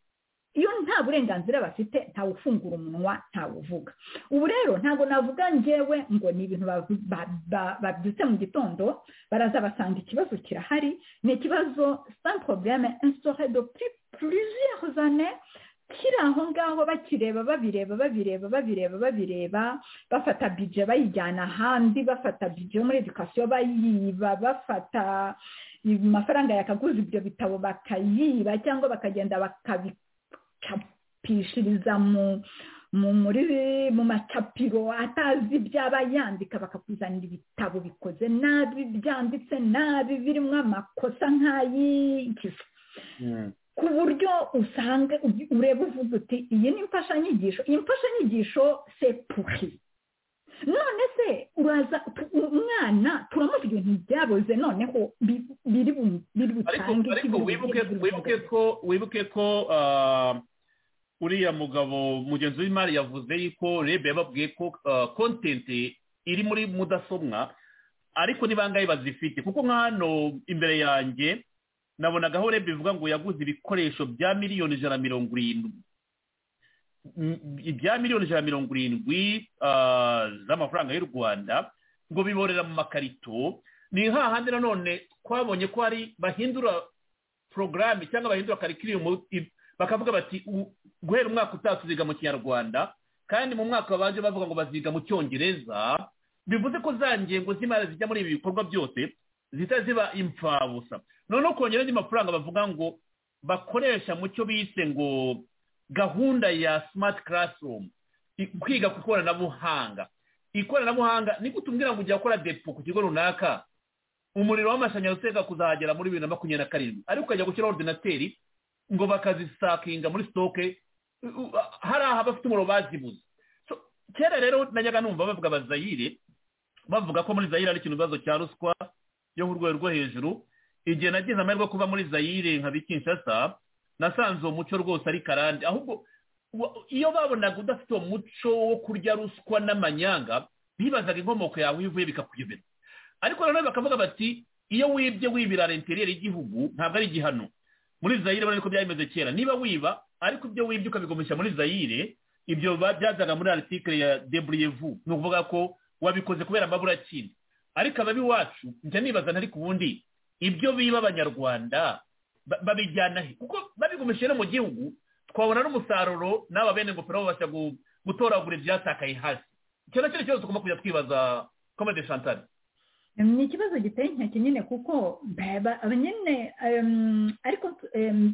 iyo nta burenganzira bafite ntawe ufungura umunwa ntawe uvuga ubu rero ntabwo navuga ngewe ngo ni ibintu babyutse mu gitondo baraza basanga ikibazo kirahari ni ikibazo sans problème instauré depuis plusieurs années kiri aho ngaho bakireba babireba babireba babireba babireba bafata bije bayijyana ahandi bafata bije muri edukasiyo bayiba bafata amafaranga yakaguza ibyo bitabo bakayiba cyangwa bakagenda bakabi bakapishiriza mu muri mu macapiro atazi ibyo aba yandika bakakuzanira ibitabo bikoze nabi byanditse nabi birimo amakosa nk'ay'igifu ku buryo usanga ureba uvuga uti iyi ni imfashanyigisho iyi mfashanyigisho sepuhi none se uraza umwana turamuha ibintu byaboze noneho biri butange ariko wibuke ko uriya mugabo mugenzi w'imari yavuze yuko rebe yababwiye ko kontenti iri muri mudasobwa ariko ni bangahe bazifite kuko nka hano imbere yanjye nabonagaho rebe bivuga ngo yaguze ibikoresho bya miliyoni ijana na mirongo irindwi ibya miliyoni ijana na mirongo irindwi z'amafaranga y'u rwanda ngo biborera mu makarito ni hahandi nanone twabonye ko hari bahindura porogaramu cyangwa bahindura karikiriyumu bakavuga bati guhera umwaka utaha tuziga mu kinyarwanda kandi mu mwaka babanje bavuga ngo baziga mu cyongereza bivuze ko za ngengo z'imari zijya muri ibi bikorwa byose zihita ziba imfabusa noneho kongera andi mafaranga bavuga ngo bakoresha mu cyo bise ngo gahunda ya simati karasirumu kwiga ku ikoranabuhanga ikoranabuhanga ni utumbwira ngo ujya gukora depo ku kigo runaka umuriro w'amashanyarazi uteka kuzahagera muri bibiri na makumyabiri na karindwi ariko ukajya gushyiraho ordinateri ngo bakazisakinga muri sitoke hari aha bafite umuriro bazibuze kera rero najyaga numva bavuga abazayire bavuga ko muri zayire hari ikintu ibibazo cya ruswa yo ku rwego rwo hejuru igihe nagize amahirwe kuba muri zayire nka bikinshasa nasanze uwo muco rwose ari karande ahubwo iyo babonaga udafite uwo muco wo kurya ruswa n'amanyanga bibazaga inkomoko yawe iyo uvuye bikakuyobera ariko noneho bakavuga bati iyo wibye wibira renteriyeri y'igihugu ntabwo ari igihano muri zayire urabona ko byari kera niba wiba ariko ibyo wibye ukabigumisha muri zayire ibyo byazaga muri aritikire ya deburiyevu ni ukuvuga ko wabikoze kubera amaburakindi ariko ababiwacu njya nibaza ntari ku bundi ibyo biba abanyarwanda babijyana he kuko babigumishije no mu gihugu twabona n'umusaruro n'aba bene ingofero babasha gutoragura ibyatakaye hasi icyo nacyo kibazo tugomba kujya twibaza komede shantari ni ikibazo giteye inkeke nyine kuko nyine ariko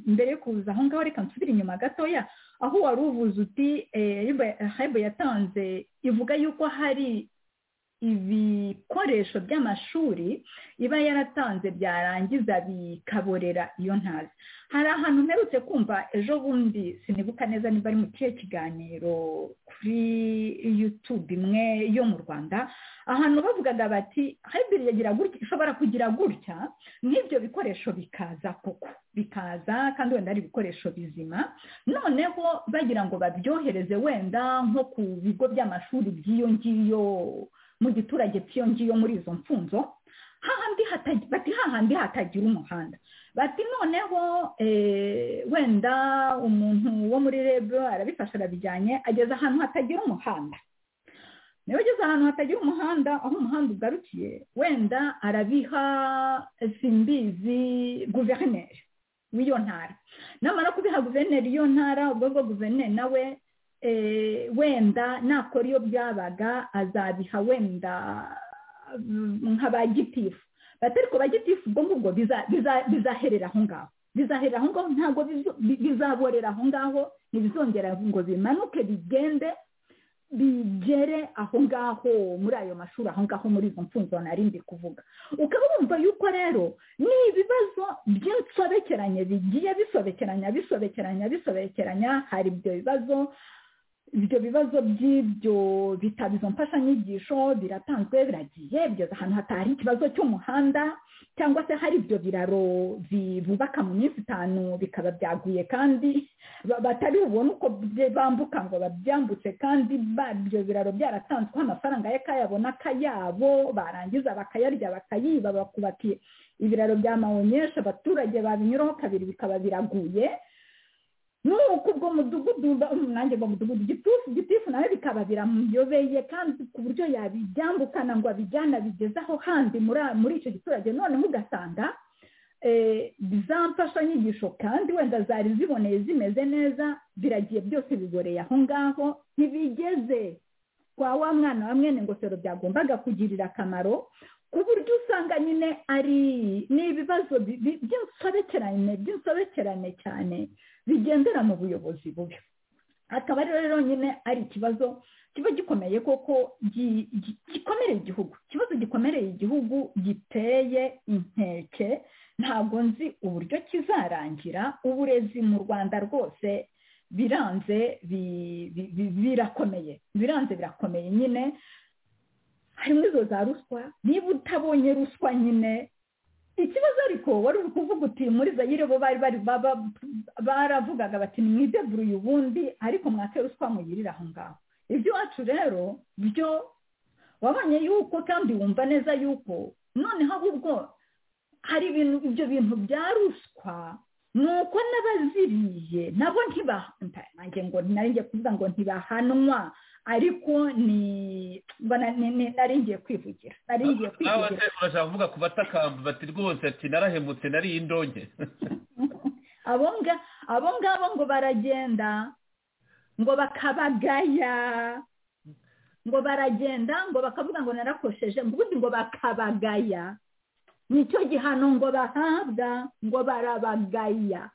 mbere yo kuza aho ngaho reka nsubire inyuma gatoya aho wari uvuze uti hebe yatanze ivuga yuko hari ibikoresho by'amashuri iba yaratanze byarangiza bikaborera iyo ntazi hari ahantu mperutse kumva ejo bundi sinibuka neza niba ari mu kihe kiganiro kuri yutube imwe yo mu rwanda ahantu bavugaga bati hybrid yagira gutya ishobora kugira gutya nk'ibyo bikoresho bikaza koko bikaza kandi wenda ari ibikoresho bizima noneho bagira ngo babyohereze wenda nko ku bigo by'amashuri by'iyo ngiyo mu giturage cy'iyo ngiyo muri izo mfunzo bati hahandi hatagira umuhanda bati noneho wenda umuntu wo muri rebe arabifasha arabijyanye ageze ahantu hatagira umuhanda niba ageze ahantu hatagira umuhanda aho umuhanda ugarukiye wenda arabiha simbizi guverineri w'iyo ntara namara kubiha guverineri iyo ntara ubwo bwo guverineri nawe wenda nakora iyo byabaga azabiha wenda nka ba gitifu batari ko ba gitifu ubwo ngubwo bizaherera aho ngaho bizaherera aho ngaho ntabwo bizaborera aho ngaho ntibizongera ngo bimanuke bigende bigere aho ngaho muri ayo mashuri aho ngaho muri izo mfunzo nari ndi kuvuga ukaba wumva yuko rero ni ibibazo by'insobekeranye bigiye bisobekeranya bisobekeranya bisobekeranya hari ibyo bibazo ibyo bibazo by'ibyo bitabo izo mfashanyigisho biratanzwe biragiye bigeze ahantu hatari ikibazo cy'umuhanda cyangwa se hari ibyo biraro bubaka mu minsi itanu bikaba byaguye kandi batari bubone uko bambuka ngo babyambutse kandi ibyo biraro byaratanzweho amafaranga y'akayabona kayabo barangiza bakayarya bakayiba bakubakiye ibiraro bya mawonyesha abaturage babinyuraho kabiri bikaba biraguye nuko ubwo mudugudu nanjye ngo mudugudu gitifu gitifu nawe bikaba biramuyobeye kandi ku buryo yabibyambukana ngo abijyane abigeze aho handi muri icyo giturage noneho ugasanga za mfashanyigisho kandi wenda zari ziboneye zimeze neza biragiye byose biboreye aho ngaho ntibigeze kwa wa mwana wa mwene ngofero byagombaga kugirira akamaro ku buryo usanga nyine ari ni ibibazo by'insobekerane by'insobekerane cyane bigendera mu buyobozi bubi akaba rero nyine ari ikibazo kiba gikomeye koko gikomereye igihugu ikibazo gikomereye igihugu giteye inkeke ntabwo nzi uburyo kizarangira uburezi mu rwanda rwose biranze birakomeye biranze birakomeye nyine harimo izo za ruswa niba utabonye ruswa nyine ikibazo ariko wari uri kuvuga uti muri zayire bo bari bari baravugaga bati mwideburuye ubundi ariko mwake ruswa muyirira aho ngaho iby'iwacu rero byo wabonye yuko kandi wumva neza yuko noneho ahubwo hari ibintu ibyo bintu bya ruswa ni uko n'abaziriye nabo ntibahanwa ngo ntarengere kuvuga ngo ntibahanwa ariko ni ngiye kwivugira ngiye kwivugira urashaka kuvuga ku batakamba bati rwose ati narahemutse nariye indonge abo ngabo ngo baragenda ngo bakabagaya ngo baragenda ngo bakavuga ngo narakosheje ubundi ngo bakabagaya nicyo gihano ngo bahabwa ngo barabagaya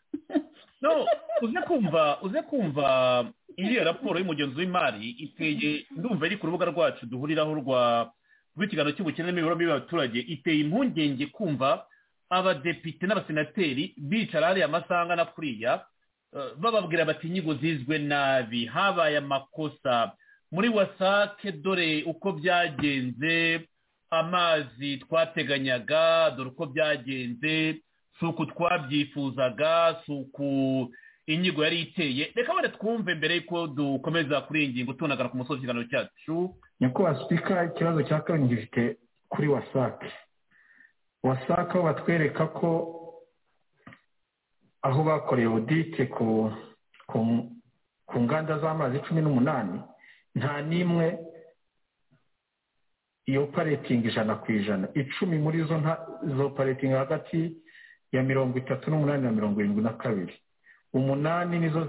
no uze kumva uze kumva iriya raporo y'umugenzi w'imari iteye ndumva iri ku rubuga rwacu duhuriraho rwa rw'ikiganiro cy'ubukene n'imibereho mibi y'abaturage iteye impungenge kumva abadepite n'abasenateri bicara hariya amasaha angana kuriya eh, bababwira bati inyigo zizwe nabi habaye amakosa muri wasake dore uko byagenze amazi twateganyaga dore uko byagenze si uku twabyifuzaga si uku inyigo yari iteye reka bane twumve mbere y'uko dukomeza kuri iyi ngingo tunagana ku musozi w'ikiganiro cyacu nyakubahwa sipika ikibazo cya kabiri gifite kuri wasake wasake aho batwereka ko aho bakoreye odite ku nganda z'amazi cumi n'umunani nta n'imwe iyo paretingi ijana ku ijana icumi muri zo zo paretingi hagati ya mirongo itatu n'umunani na mirongo irindwi na kabiri umunani nizo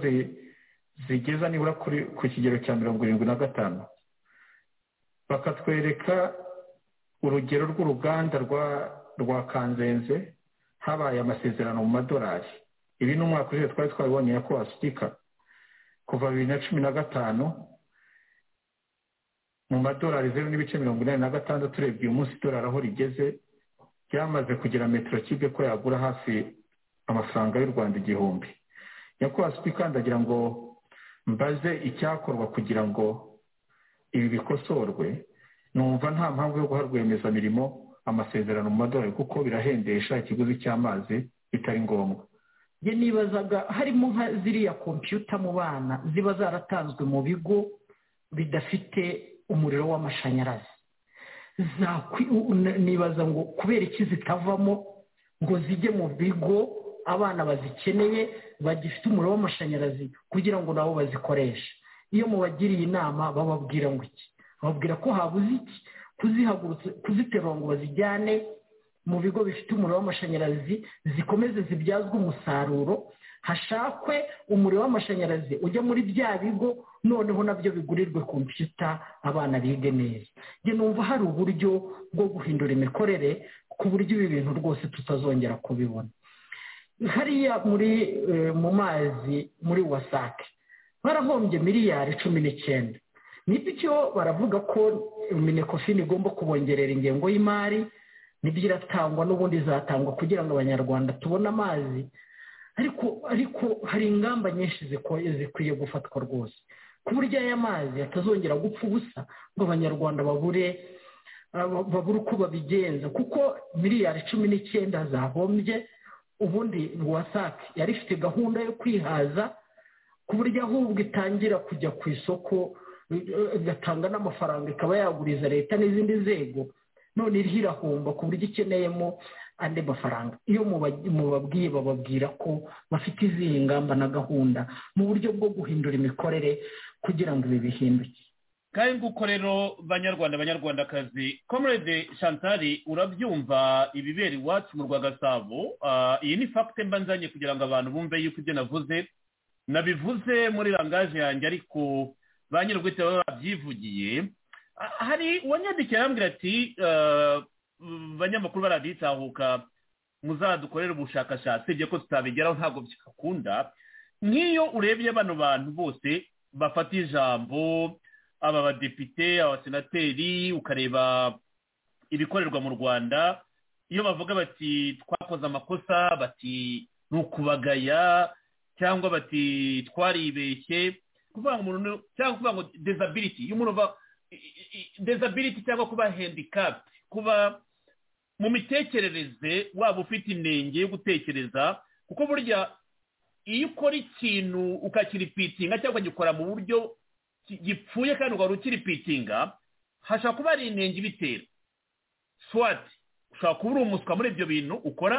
zigeza nibura ku kigero cya mirongo irindwi na gatanu bakatwereka urugero rw'uruganda rwa kanzenze habaye amasezerano mu madolari ibi ni umwaka ushize twari twabibonye nyakubahwa sitika kuva bibiri na cumi na gatanu mu madolari zeru n'ibice mirongo inani na gatandatu urebye uyu munsi idolari aho rigeze ryamaze kugira metero kibe ko yagura hafi amafaranga y'u rwanda igihumbi nyakubahwa sipika ndagira ngo mbaze icyakorwa kugira ngo ibi bikosorwe numva nta mpamvu yo guha rwiyemezamirimo amasezerano mu madorari kuko birahendesha ikiguzi cy'amazi bitari ngombwa njye nibazaga harimo nka ziriya kompiyuta mu bana ziba zaratanzwe mu bigo bidafite umuriro w'amashanyarazi nibaza ngo kubera iki zitavamo ngo zijye mu bigo abana bazikeneye bagifite umuriro w'amashanyarazi kugira ngo nabo bazikoreshe iyo mubagiriye inama bababwira ngo iki bababwira ko habuze iki kuzihagurutse kuziterura ngo bazijyane mu bigo bifite umuriro w'amashanyarazi zikomeze zibyazwe umusaruro hashakwe umuriro w'amashanyarazi ujya muri bya bigo noneho nabyo bigurirwe kompiyuta abana bige neza njye numva hari uburyo bwo guhindura imikorere ku buryo ibi bintu rwose tutazongera kubibona hariya muri mu mazi muri wasake barahombye miliyari cumi n'icyenda nibyo baravuga ko minekofini igomba kubongerera ingengo y'imari nibyo iratangwa n'ubundi izatangwa kugira ngo abanyarwanda tubone amazi ariko ariko hari ingamba nyinshi zikwiye gufatwa rwose ku buryo aya mazi atazongera gupfa ubusa ngo abanyarwanda babure babure uko babigenza kuko miliyari cumi n'icyenda zahombye ubundi wasake yari ifite gahunda yo kwihaza ku buryo ahubwo itangira kujya ku isoko igatanga n'amafaranga ikaba yaguriza leta n'izindi nzego none iriho irahomba ku buryo ikeneyemo andi mafaranga iyo mubabwiye bababwira ko bafite izihe ngamba na gahunda mu buryo bwo guhindura imikorere kugira ngo ibi bihinduke kandi nguko rero banyarwanda banyarwandakazi comrade shantari urabyumva ibibera iwacu mu rwa gasabo iyi ni fagite mba nzanye kugira ngo abantu bumve yuko ibyo navuze nabivuze muri rangaje yanjye ariko ba nyir'ubwite baba babyivugiye hari uwanyandikiye arambwira ati banyamakuru baraditahuka muzadukorere ubushakashatsi ibyo ko tutabigeraho ntabwo byakunda nk'iyo urebye bano bantu bose bafata ijambo aba badepite abasenateri ukareba ibikorerwa mu rwanda iyo bavuga bati twakoze amakosa bati ni ukubagaya cyangwa bati twaribeshye kuvuga ngo umuntu cyangwa kuvuga ngo dezabiriti iyo umuntu dezabiriti cyangwa kuba handikapu kuba mu mitekerereze waba ufite inenge yo gutekereza kuko burya iyo ukora ikintu ukakiripitinga cyangwa ukagikora mu buryo gipfuye kandi ukaba ukiripitinga hashobora kuba hari inenge ibitera swati ushobora kuba uri umuswa muri ibyo bintu ukora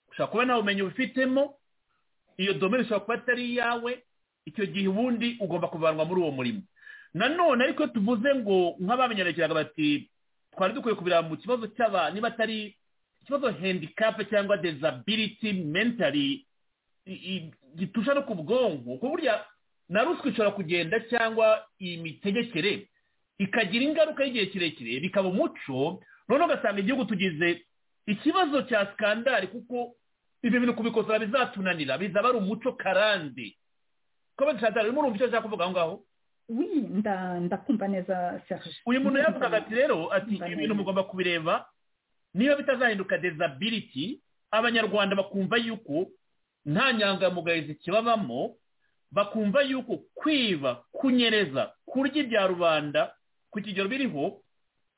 ushobora kuba nta bumenyi ubifitemo iyo domine ishobora kuba atari iyawe icyo gihe ubundi ugomba kuvanwa muri uwo murimo nanone ariko iyo tuvuze ngo nk'abamenyerekeraga bati twari dukwiye kubira mu kibazo cy'aba niba atari ikibazo handikapu cyangwa dezabiriti mentari gitusha no ku bwonko ku burya na ruswa ishobora kugenda cyangwa iyi mitegekere ikagira ingaruka y'igihe kirekire bikaba umuco noneho ugasanga igihugu tugize ikibazo cya sikandari kuko ibyo bintu kubikosora bizatunanira bizaba ari umuco karande komenti santara urimo urumva icyo ashaka kuvuga aho ngaho wi nda ndakumva neza serge uyu muntu yavugaga ati rero ati ibi bintu mugomba kubireba niba bitazahinduka dezabiriti abanyarwanda bakumva yuko nta nyangamugayo zikibabamo bakumva yuko kwiba kunyereza kurya ibya rubanda ku kigero biriho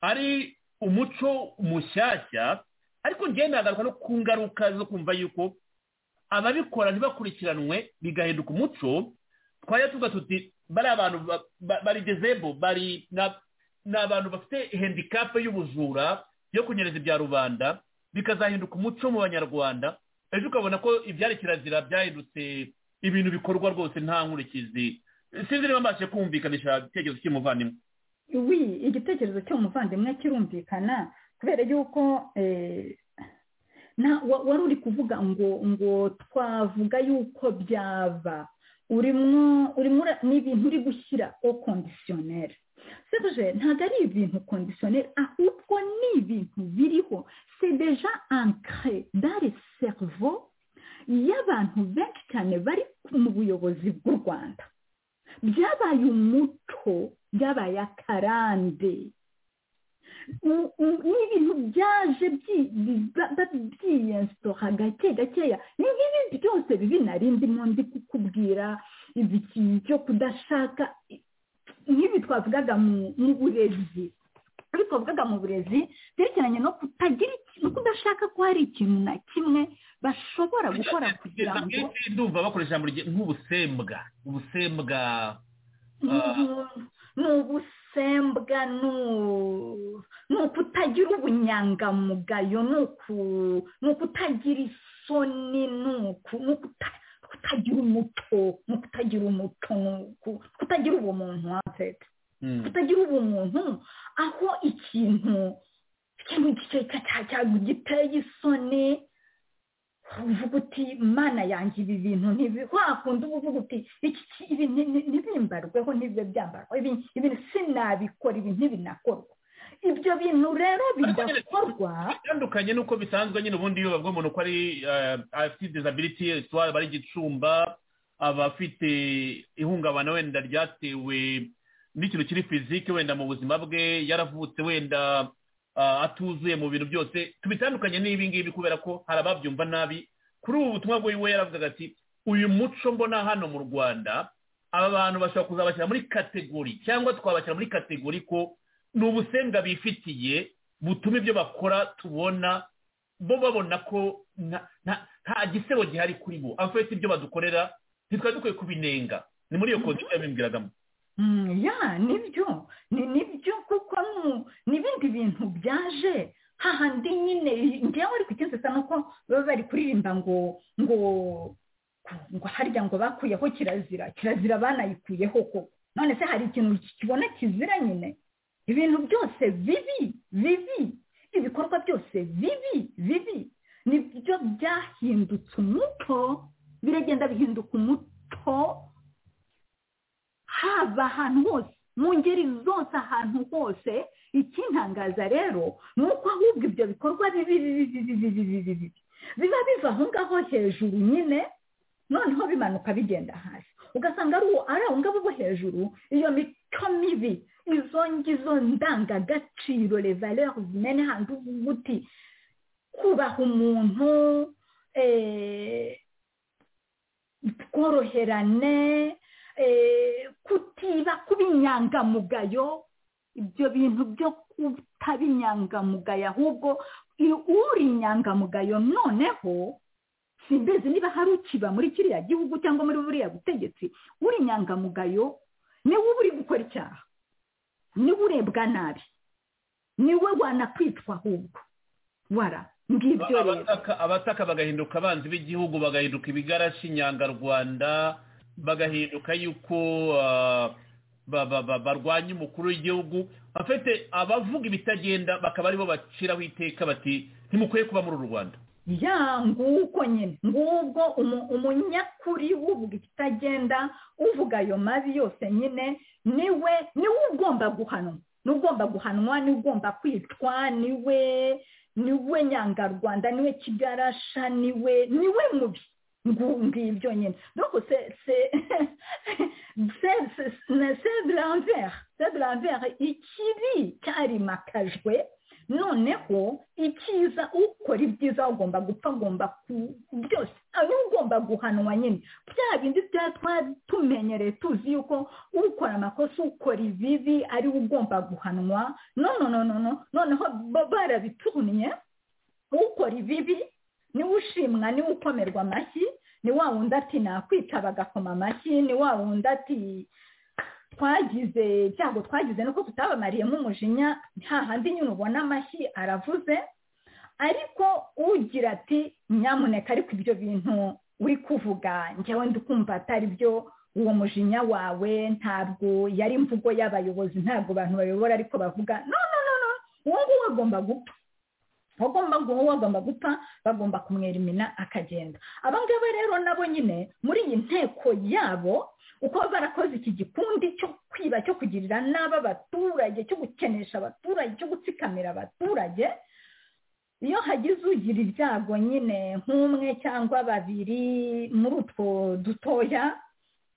ari umuco mushyashya ariko ngenda hagaruka no ku ngaruka zo kumva yuko ababikora ntibakurikiranwe bigahinduka umuco twajya tuvuga tuti bari abantu bari dezebo bari ni abantu bafite handicap y'ubujura yo kunyereza ibya rubanda bikazahinduka umuco mu banyarwanda ejo ukabona ko ibyari kirazira byahindutse ibintu bikorwa rwose nta nkurikizi sinzi niba mbashe kumvikanisha igitekerezo cy'umuvandimwe wi igitekerezo cy'umuvandimwe kirumvikana kubera yuko wari uri kuvuga ngo ngo twavuga yuko byaba urimo urimo ni ibintu uri gushyira o kondisiyoneri seruje ntabwo ari ibintu kondisiyoneri ahubwo ni ibintu biriho sedeja ankare dare serivo y'abantu benshi cyane bari mu buyobozi bw'u rwanda byabaye umuco byabaye akarande ni ibintu byaje byiyensitoha gake gakeya ni nk'ibi byose bibi nari ndimo ndi kukubwira ibiki cyo kudashaka nk'ibi twavugaga mu burezi ibi twavugaga mu burezi byerekeranye no kutagira no kudashaka ko hari ikintu na kimwe bashobora gukora kugira ngo ndumva bakoresha nk'ubusembwa ubusembwa ni ubusembwa ni ukutagira ubunyangamugayo ni ukutagira isoni ni ukutagira umuco ni ukutagira umuco ni ukutagira ubumuntu hafite kutagira ubumuntu aho ikintu giteye isoni uvuga uti mana yanjye ibi bintu wakunda uba uvuga uti ibi ntibimbarweho ntibibe byambarwa ibi sinabikora ibi ntibinakorwa ibyo bintu rero bidakorwa bitandukanye n'uko bisanzwe nyine ubundi iyo bavuga umuntu ko ari afite disability etuwari bari igicumba aba afite ihungabana wenda ryatewe n'ikintu kiri fizike wenda mu buzima bwe yaravutse wenda atuzuye mu bintu byose tubitandukanye n'ibi ngibi kubera ko hari ababyumva nabi kuri ubu butumwa bwiwe yaravugaga ati uyu muco mbona hano mu rwanda aba bantu bashobora kuzabashyira muri kategori cyangwa twabashyira muri kategori ko ni ubusembwa bifitiye butuma ibyo bakora tubona bo babona ko nta gisebo gihari kuri bo afite ibyo badukorera ntitwari dukwiye kubinenga ni muri iyo kode yabimbwiragamo ya nibyo ni nibyo kuko n'ibindi bintu byaje hahandi nyine ngewe ariko ikintu nuko baba bari kuririmba ngo ngo ngo harya ngo bakuyeho kirazira kirazira banayikuyeho koko none se hari ikintu kibona kizira nyine ibintu byose bibi bibi ibikorwa byose bibi bibi nibyo byahindutse umuco biragenda bihinduka umuco haba ahantu hose mu ngeri zose ahantu hose ikintangaza rero ni uko ahubwo ibyo bikorwa bibi biba biva aho ngaho hejuru nyine noneho bimanuka bigenda hasi ugasanga ari abo ngabo bo hejuru iyo mico mibi izo ngizo ndangagaciro revalere zimene hantu uti kubaha umuntu tworoherane kutiba kuba inyangamugayo ibyo bintu byo kutaba inyangamugayo ahubwo uri inyangamugayo noneho simbizi niba hari ukiba muri kiriya gihugu cyangwa muri buriya butegetsi uri inyangamugayo niwe uba uri gukora icyaha niwe urebwa nabi niwe wanakwitwa ahubwo wara ngibyo rero abataka bagahinduka abanzi b'igihugu bagahinduka ibigarashi inyangarwanda bagahinduka yuko barwanya umukuru w'igihugu afite abavuga ibitagenda bakaba aribo baciraho iteka bati ntimukwiye kuba muri uru rwanda ya nguko nyine ngubwo umunyakuri uvuga ikitagenda uvuga ayo mabi yose nyine niwe niwe ugomba guhanwa niwe ugomba guhanwa niwe ugomba kwitwa niwe niwe nyangarwanda niwe kigarasha niwe niwe mubi ngibyo nyine donc c'est l'envers c'est l'envers ikibi cyarimakaje noneho icyiza ukora ibyiza ugomba gupfa agomba byose ari ugomba guhanwa nyine bya bindi bya tumenyereye tuzi yuko ukora amakosa ukora ibibi ari ugomba guhanwa noneho barabituniye ukora ibibi niwe ushimwa niwe ukomerwa amashyi ni wa wundi ati nakwica bagakoma amashyi ni wa wundi ati twagize cyangwa twagize nuko tutabamariyemo umujinya nta handi nyine ubona amashyi aravuze ariko ugira ati nyamuneka ariko ibyo bintu uri kuvuga njyewe ndikumva atari byo uwo mujinya wawe ntabwo yari imvugo y'abayobozi ntabwo abantu bayobora ariko bavuga no no no no uwo nguwo agomba gupfa bagomba guha bagomba gupfa bagomba kumwerimina akagenda abangaba rero nabo nyine muri iyi nteko yabo uko barakoze iki gikundi cyo kwiba cyo kugirira nabi abaturage cyo gukenesha abaturage cyo gutsikamira abaturage iyo hagize ugira ibyago nyine nk'umwe cyangwa babiri muri utwo dutoya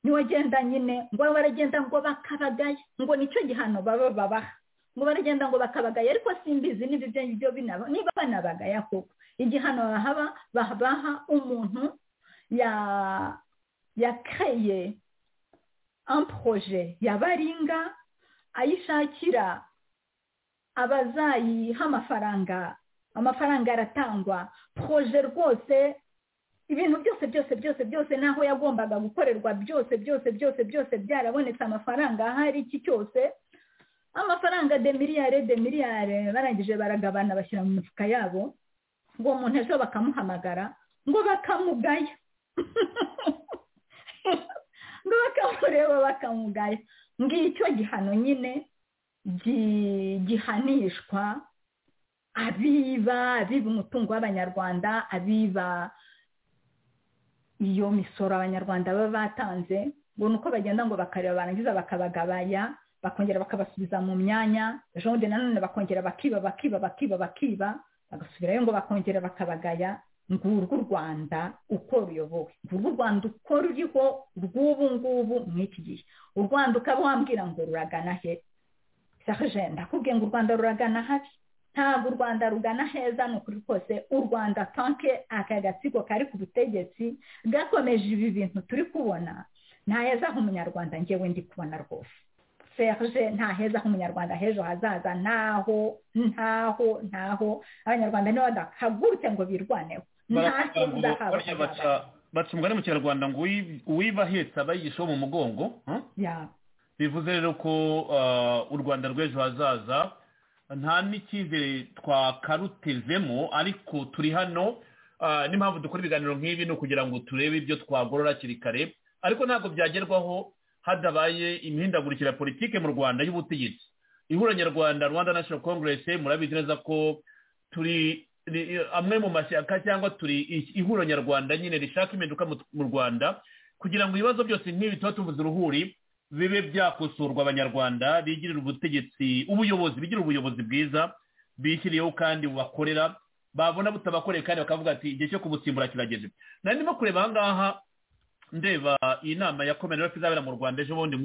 niwagenda nyine ngo baragenda ngo bakabagaye ngo nicyo gihano baba babaha ngo baragenda ngo bakabagaya ariko simbizi niba ibyo ngibyo binaba niba banabagaya koko igihano bahaba baha umuntu yakereye amporoje yabaringa ayishakira abazayiha amafaranga amafaranga aratangwa poroje rwose ibintu byose byose byose byose n'aho yagombaga gukorerwa byose byose byose byose byarabonetse amafaranga ahari iki cyose amafaranga de miliyari de miliyari barangije baragabana bashyira mu mifuka yabo ngo umuntu ejo bakamuhamagara ngo bakamugaya ngo bakamureba bakamugaya ngicyo gihano nyine gihanishwa abiba abiba umutungo w'abanyarwanda abiba iyo misoro abanyarwanda baba batanze ngo ni uko bagenda ngo bakareba barangiza bakabagabanya bakongera bakabasubiza mu myanya jonde nanone bakongera bakiba bakiba bakiba bakiba bagasubirayo ngo bakongera bakabagaya ngurwo u rwanda uko ruyobowe ngurwo u rwanda uko ruriho rw'ubu ngubu mw'iki gihe u rwanda ukaba wambwira ngo ruragana he saje ndakubwiye ngo u rwanda ruragana habi ntabwo u rwanda rugana heza ni ukuri kose u rwanda tanke aka gatsiko kari ku butegetsi gakomeje ibi bintu turi kubona ntahezaho umunyarwanda ngewe ndi kubona rwose serge nta heza h'umunyarwanda h'ejo hazaza ntaho ntaho ntaho abanyarwanda niba badahagurutse ngo birwaneho nta heza habo baca umugani mu kinyarwanda ngo uwiba ahetse aba yigisha mu mugongo bivuze rero ko u rwanda rw'ejo hazaza nta n'icyizere twakarutezemo ariko turi hano n'impamvu dukora ibiganiro nk'ibi ni ukugira ngo turebe ibyo twagorora hakiri kare ariko ntabwo byagerwaho hadabaye imihindagurikira politiki mu rwanda y'ubutegetsi ihura nyarwanda rwanda national congress murabizi neza ko turi amwe mu mashyaka cyangwa turi ihura nyarwanda nyine rishaka impinduka mu rwanda kugira ngo ibibazo byose nk'ibi tuba tuvuze uruhuri bibe byakosorwa abanyarwanda bigirira ubutegetsi ubuyobozi bigira ubuyobozi bwiza bishyiriyeho kandi bubakorera babona butabakoreye kandi bakavuga ati igihe cyo kubusimbura kirageze nari ndimo kureba aha ngaha ndeba iyi nama ya komerasi izabera mu rwanda ejo bundi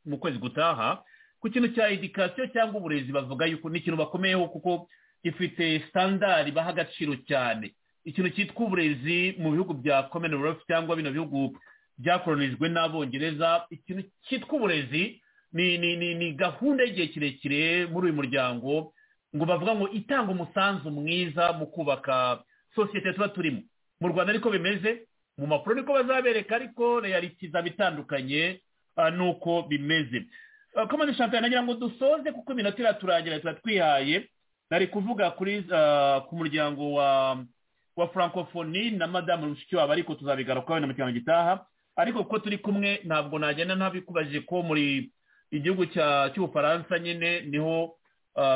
mu kwezi gutaha ku kintu cya edikasiyo cyangwa uburezi bavuga yuko ni ikintu bakomeyeho kuko ifite sitandari baha agaciro cyane ikintu cyitwa uburezi mu bihugu bya komerasi cyangwa bino bihugu byakoroniswe n'abongereza ikintu cyitwa uburezi ni gahunda y'igihe kirekire muri uyu muryango ngo bavuga ngo itanga umusanzu mwiza mu kubaka sosiyete tuba turimo mu rwanda ariko bimeze mu mapuro niko bazabereka ariko reyarikiza bitandukanye nuko bimeze komande shampiyona nagira ngo dusoze kuko iminota iraturangira tuba twihaye nari kuvuga kuri ku muryango wa wa francophonie na madamu mushikiwabo ariko tuzabigarukaho na mu gitaha ariko kuko turi kumwe ntabwo nagenda ntabikubajije ko muri igihugu cy'ubufaransa nyine niho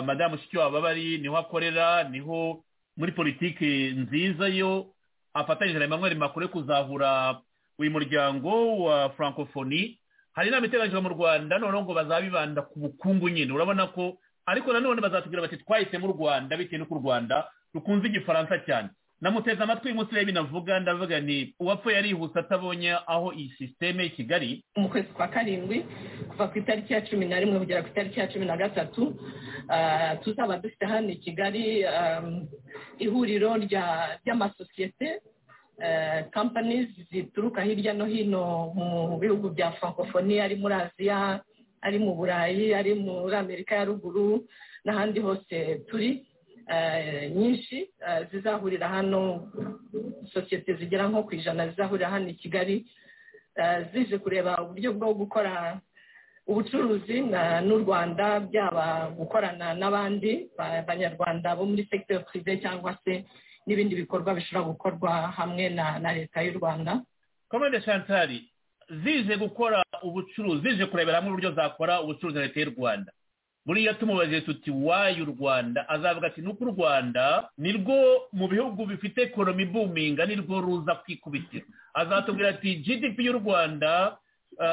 madamu mushikiwabo aba ari niho akorera niho muri politiki nziza yo afatanyije na emmanuel makure kuzahura uyu muryango wa francophonie hari inama iteranyijwe mu rwanda noneho ngo bazabibanda ku bukungu nyine urabona ko ariko nanone bazatubwira bati twahisemo u rwanda bitewe n'uko u rwanda rukunze igifaransa cyane namuteze amatwi munsi y'ibintu avuga ndavuga ni uwapfuye arihuse atabonye aho iyi sisiteme i kigali mu kwezi kwa karindwi kuva ku itariki ya cumi na rimwe kugera ku itariki ya cumi na gatatu tuzaba dufite hano i kigali ihuriro ry'amasosiyete kampani zituruka hirya no hino mu bihugu bya francophonie ari muri aziya ari mu burayi ari muri amerika ya ruguru n'ahandi hose turi nyinshi zizahurira hano sosiyete zigera nko ku ijana zizahurira hano i kigali zije kureba uburyo bwo gukora ubucuruzi n'u rwanda byaba gukorana n'abandi banyarwanda bo muri segiteri purive cyangwa se n'ibindi bikorwa bishobora gukorwa hamwe na leta y'u rwanda komande shantari zije gukora ubucuruzi zije kurebera hamwe uburyo zakora ubucuruzi na leta y'u rwanda buriya tumubajije tuti wayi u rwanda azavuga ati nuko u rwanda nirwo mu bihugu bifite ekonomi ibuminga nirwo ruza kwikubitira azatubwira ati gdp y'u rwanda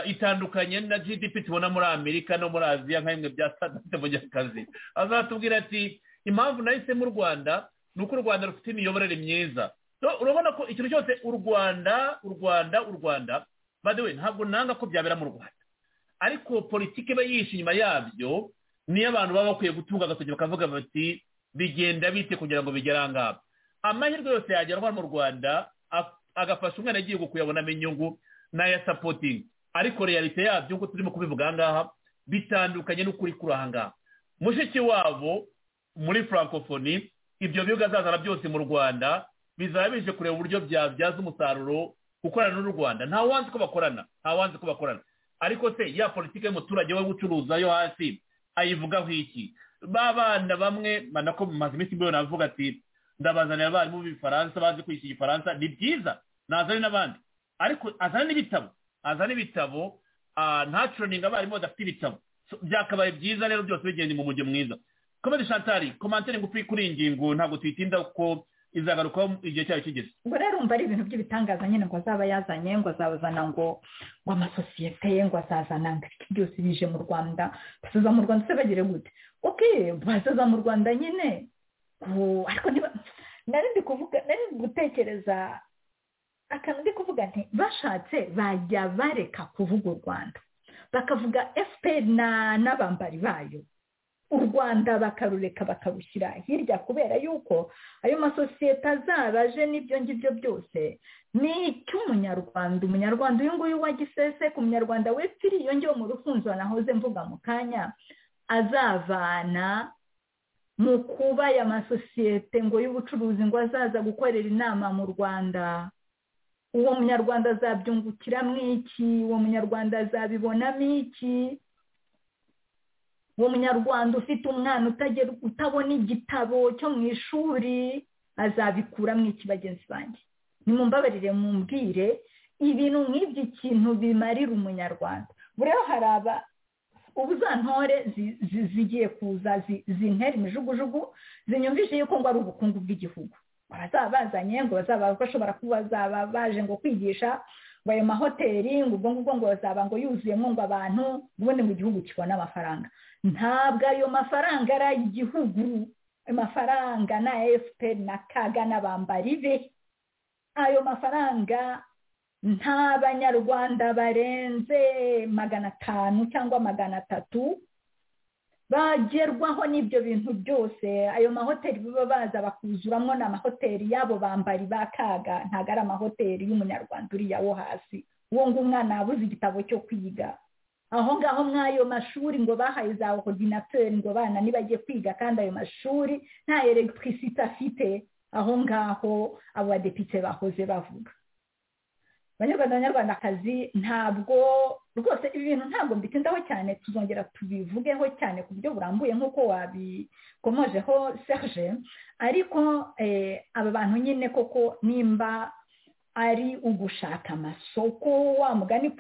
itandukanye na gdp tubona muri amerika no muri aziya nka bimwe bya sadate mu akazi azatubwira ati impamvu nahisemo u rwanda ni uko u rwanda rufite imiyoborere myiza urabona ko ikintu cyose u rwanda u rwanda u rwanda badewe ntabwo nanga ko byabera mu rwanda ariko politiki iba yihishe inyuma yabyo niyo abantu baba bakwiye gutunga agatoki bakavuga bati bigenda bite kugira ngo bigere ahangaha amahirwe yose yagerwa mu rwanda agafasha umwana agiye kuyabonamo inyungu n'ayasapotingi ariko realite yabyo nk'uko turimo kubivuga ahangaha bitandukanye n'ukuri kuri ahangaha mushiki wabo muri francophonie ibyo bihugu azazana byose mu rwanda bizaba bije kureba uburyo byabyaza umusaruro gukorana n'u rwanda nta wanzi ko bakorana nta wanzi ko bakorana ariko se ya politiki y'umuturage we gucuruza yo hasi ayivugaho iki ba bana bamwe mbana ko mumaze iminsi mbere navuga ati ndabazanira abarimu b'ifaransa bazi kwigisha igifaransa ni byiza nazane n'abandi ariko azana n'ibitabo azana ibitabo ntacuroninga abarimu badafite ibitabo byakabaye byiza rero byose bigenda mu mujyo mwiza komedi shantari komantere ngufi kuri iyi ngingo ntabwo tuyitinda kuko izagarukaho igihe cyayo kigeze ubwo rero umva ari ibintu by'ibitangaza nyine ngo azaba yazanye ngo azabazana ngo ngo amasosiyete ye ngo azazana ngo ibiti byose bije mu rwanda basuza mu rwanda se bagire gute oke basuza mu rwanda nyine ariko niba nari ndi kuvuga nari ndi gutekereza akantu ndi kuvuga nti bashatse bajya bareka kuvuga u rwanda bakavuga fpr n'abambari bayo u rwanda bakarureka bakarushyira hirya kubera yuko ayo masosiyete azaba aje n'ibyo ngibyo byose ni icy'umunyarwanda umunyarwanda uyu nguyu wa gisese ku munyarwanda we iyo ngiyo mu rufunzo nahoze mvuga mu kanya azavana mu kuba aya masosiyete ngo y'ubucuruzi ngo azaza gukorera inama mu rwanda uwo munyarwanda azabyungukiramo iki uwo munyarwanda azabibonamo iki uwo munyarwanda ufite umwana utabona igitabo cyo mu ishuri azabikuramo iki bagenzi banjye nimumbabarire mumbwire ibintu nk'ibyo ikintu bimarira umunyarwanda rero hari aba ubuzantore zigiye kuza zintera imijugujugu zinyumvise yuko ngo ari ubukungu bw'igihugu abazaba bazanye ngo bazaba bashobora kuba bazaba baje ngo kwigisha ngo ayo mahoteli ngo ubwo ngubwo ngo bazaba ngo yuzuyemo ngo abantu ubundi ngo igihugu kibone amafaranga ntabwo ayo mafaranga ari ay'igihugu amafaranga ni aya efuperi na kaga n'abambari be ayo mafaranga nta banyarwanda barenze magana atanu cyangwa magana atatu bagerwaho n'ibyo bintu byose ayo mahoteli baba baza bakuzuramo ni amahoteli y'abo bambari ba kaga ntabwo ari amahoteli y'umunyarwanda uriya wo hasi uwo ngo umwana yabuze igitabo cyo kwiga aho ngaho mw'ayo mashuri ngo bahaye za ordinateri ngo bana nibagiye kwiga kandi ayo mashuri nta elegitirisite afite aho ngaho abo badepite bahoze bavuga abanyarwanda abanyarwandakazi ntabwo rwose ibi bintu ntabwo mbitindaho cyane tuzongera tubivugeho cyane ku buryo burambuye nk'uko wabikomojeho serge ariko aba bantu nyine koko nimba ari ugushaka amasoko wa mugani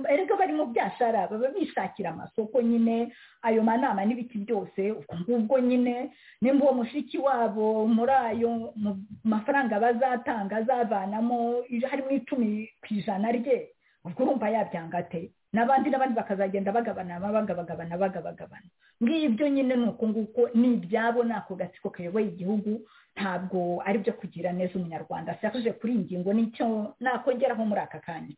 erega bari mu byashara baba bishakira amasoko nyine ayo manama n'ibiti byose ubwo ngubwo nyine nimba uwo mushiki wabo muri ayo mafaranga bazatanga azavanamo harimo icumi ku ijana rye ubwo urumva yabyanga ate n'abandi n'abandi bakazagenda bagabana bagabagabana bagabagabana ngibyo nyine ni uko nguko ni ibyabo ni ako gatsiko kayoboye igihugu ntabwo ari byo kugira neza umunyarwanda serije kuri iyi ngingo nicyo nakongeraho muri aka kanya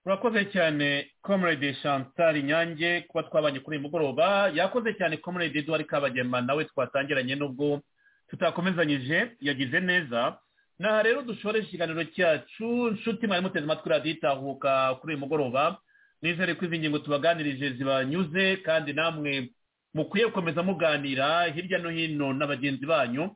urakoze cyane comrade chantal nyange kuba twabanye kuri uyu mugoroba yakoze cyane comrade eduard kabagema nawe twatangiranye n'ubwo tutakomezanyije yagize neza aha rero dushore ikiganiro cyacu nshuti mwari muteze amatwi radiyo itahuka kuri uyu mugoroba nizere ko izi ngingo tubaganirije zibanyuze kandi namwe mukwiye gukomeza muganira hirya no hino na bagenzi banyu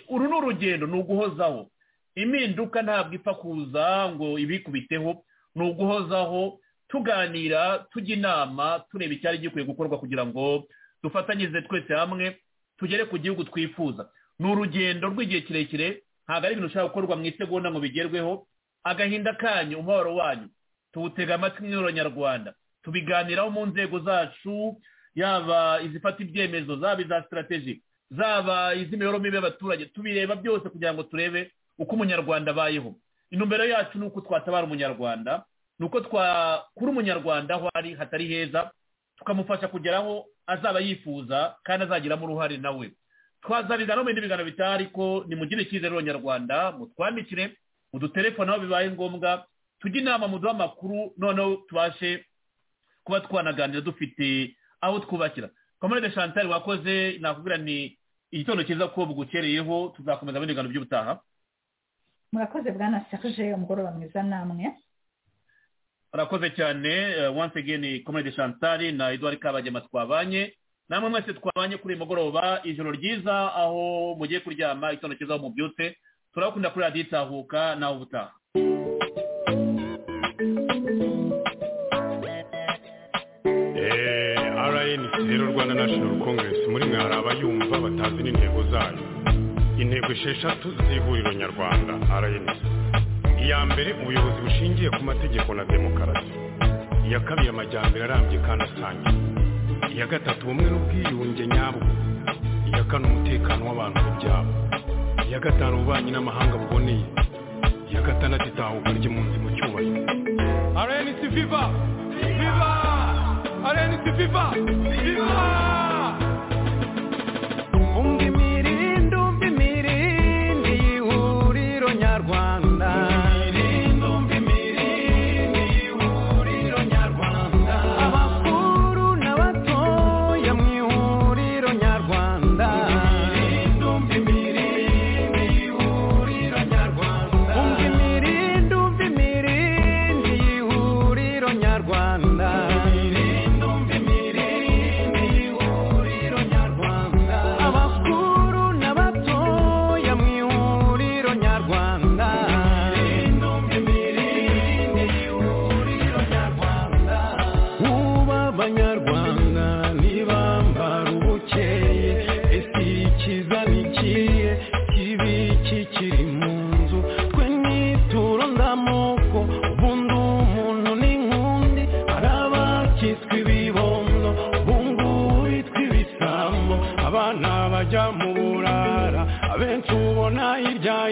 uru ni urugendo ni uguhozaho impinduka ntabwo ipfa kuza ngo ibikubiteho ni uguhozaho tuganira tujya inama tureba icyari gikwiye gukorwa kugira ngo dufatanyirize twese hamwe tugere ku gihugu twifuza ni urugendo rw'igihe kirekire ntabwo ari ibintu ushobora gukorwa mu isegonda ngo bigerweho agahinda kanyu umubabaro wanyu tuwutega amatwi imyirondoro nyarwanda tubiganiraho mu nzego zacu yaba izifata ibyemezo zaba iza sitarategi zaba iz'imibereho mibi y'abaturage tubireba byose kugira ngo turebe uko umunyarwanda abayeho intumbero yacu ni uko twatabara umunyarwanda ni uko twakura umunyarwanda aho ari hatari heza tukamufasha kugera aho azaba yifuza kandi azagiramo uruhare nawe twazanira no mu bindi biganiro bitaha ariko nimugire icyizere abanyarwanda mutwandikire mu dutelefone aho bibaye ngombwa tujye inama mu duha amakuru noneho tubashe kuba twanaganira dufite aho twubakira komerede shantari wakoze nakubwira ni igitondo cyiza ko bugukereyeho tuzakomeza bindi biganiro by'ubutaha murakoze bwana serge umugoroba mwiza namwe murakoze cyane once again komerede shantari na eduard kabagema twabanye namwe mwese twabanye kuri uyu mugoroba ijoro ryiza aho mugiye kuryama igitondo cyiza aho mubyutse turabakunda kuri radiyo itahuka nawe ubutaha rero rwanda national congress muri mwe hari abayumva batazi n'intego zayo intego esheshatu z'ihuriro nyarwanda rnc iya mbere ubuyobozi bushingiye ku mategeko na demokarasi iya kabiri amajyambere arambye kandi asangiye iya gatatu ubumwe n'ubwiyunge nyabwo iya kane umutekano w'abantu n'ibyabo iya gatanu ububanyi n'amahanga buboneye iya gatandatu itahuka ry'impunzi mu cyubahiro rnc viva viva Arena si viva, viva. Umva imirindi, umva imirindi y'ihuriro nyarwanda. Imirindi, umva imirindi y'ihuriro nyarwanda. Abakuru n'abatoya mu ihuriro nyarwanda. Imirindi, umva imirindi y'ihuriro nyarwanda. Umva imirindi, umva imirindi y'ihuriro nyarwanda. Imirindi. abana bajya mu burara abenshi ubona hirya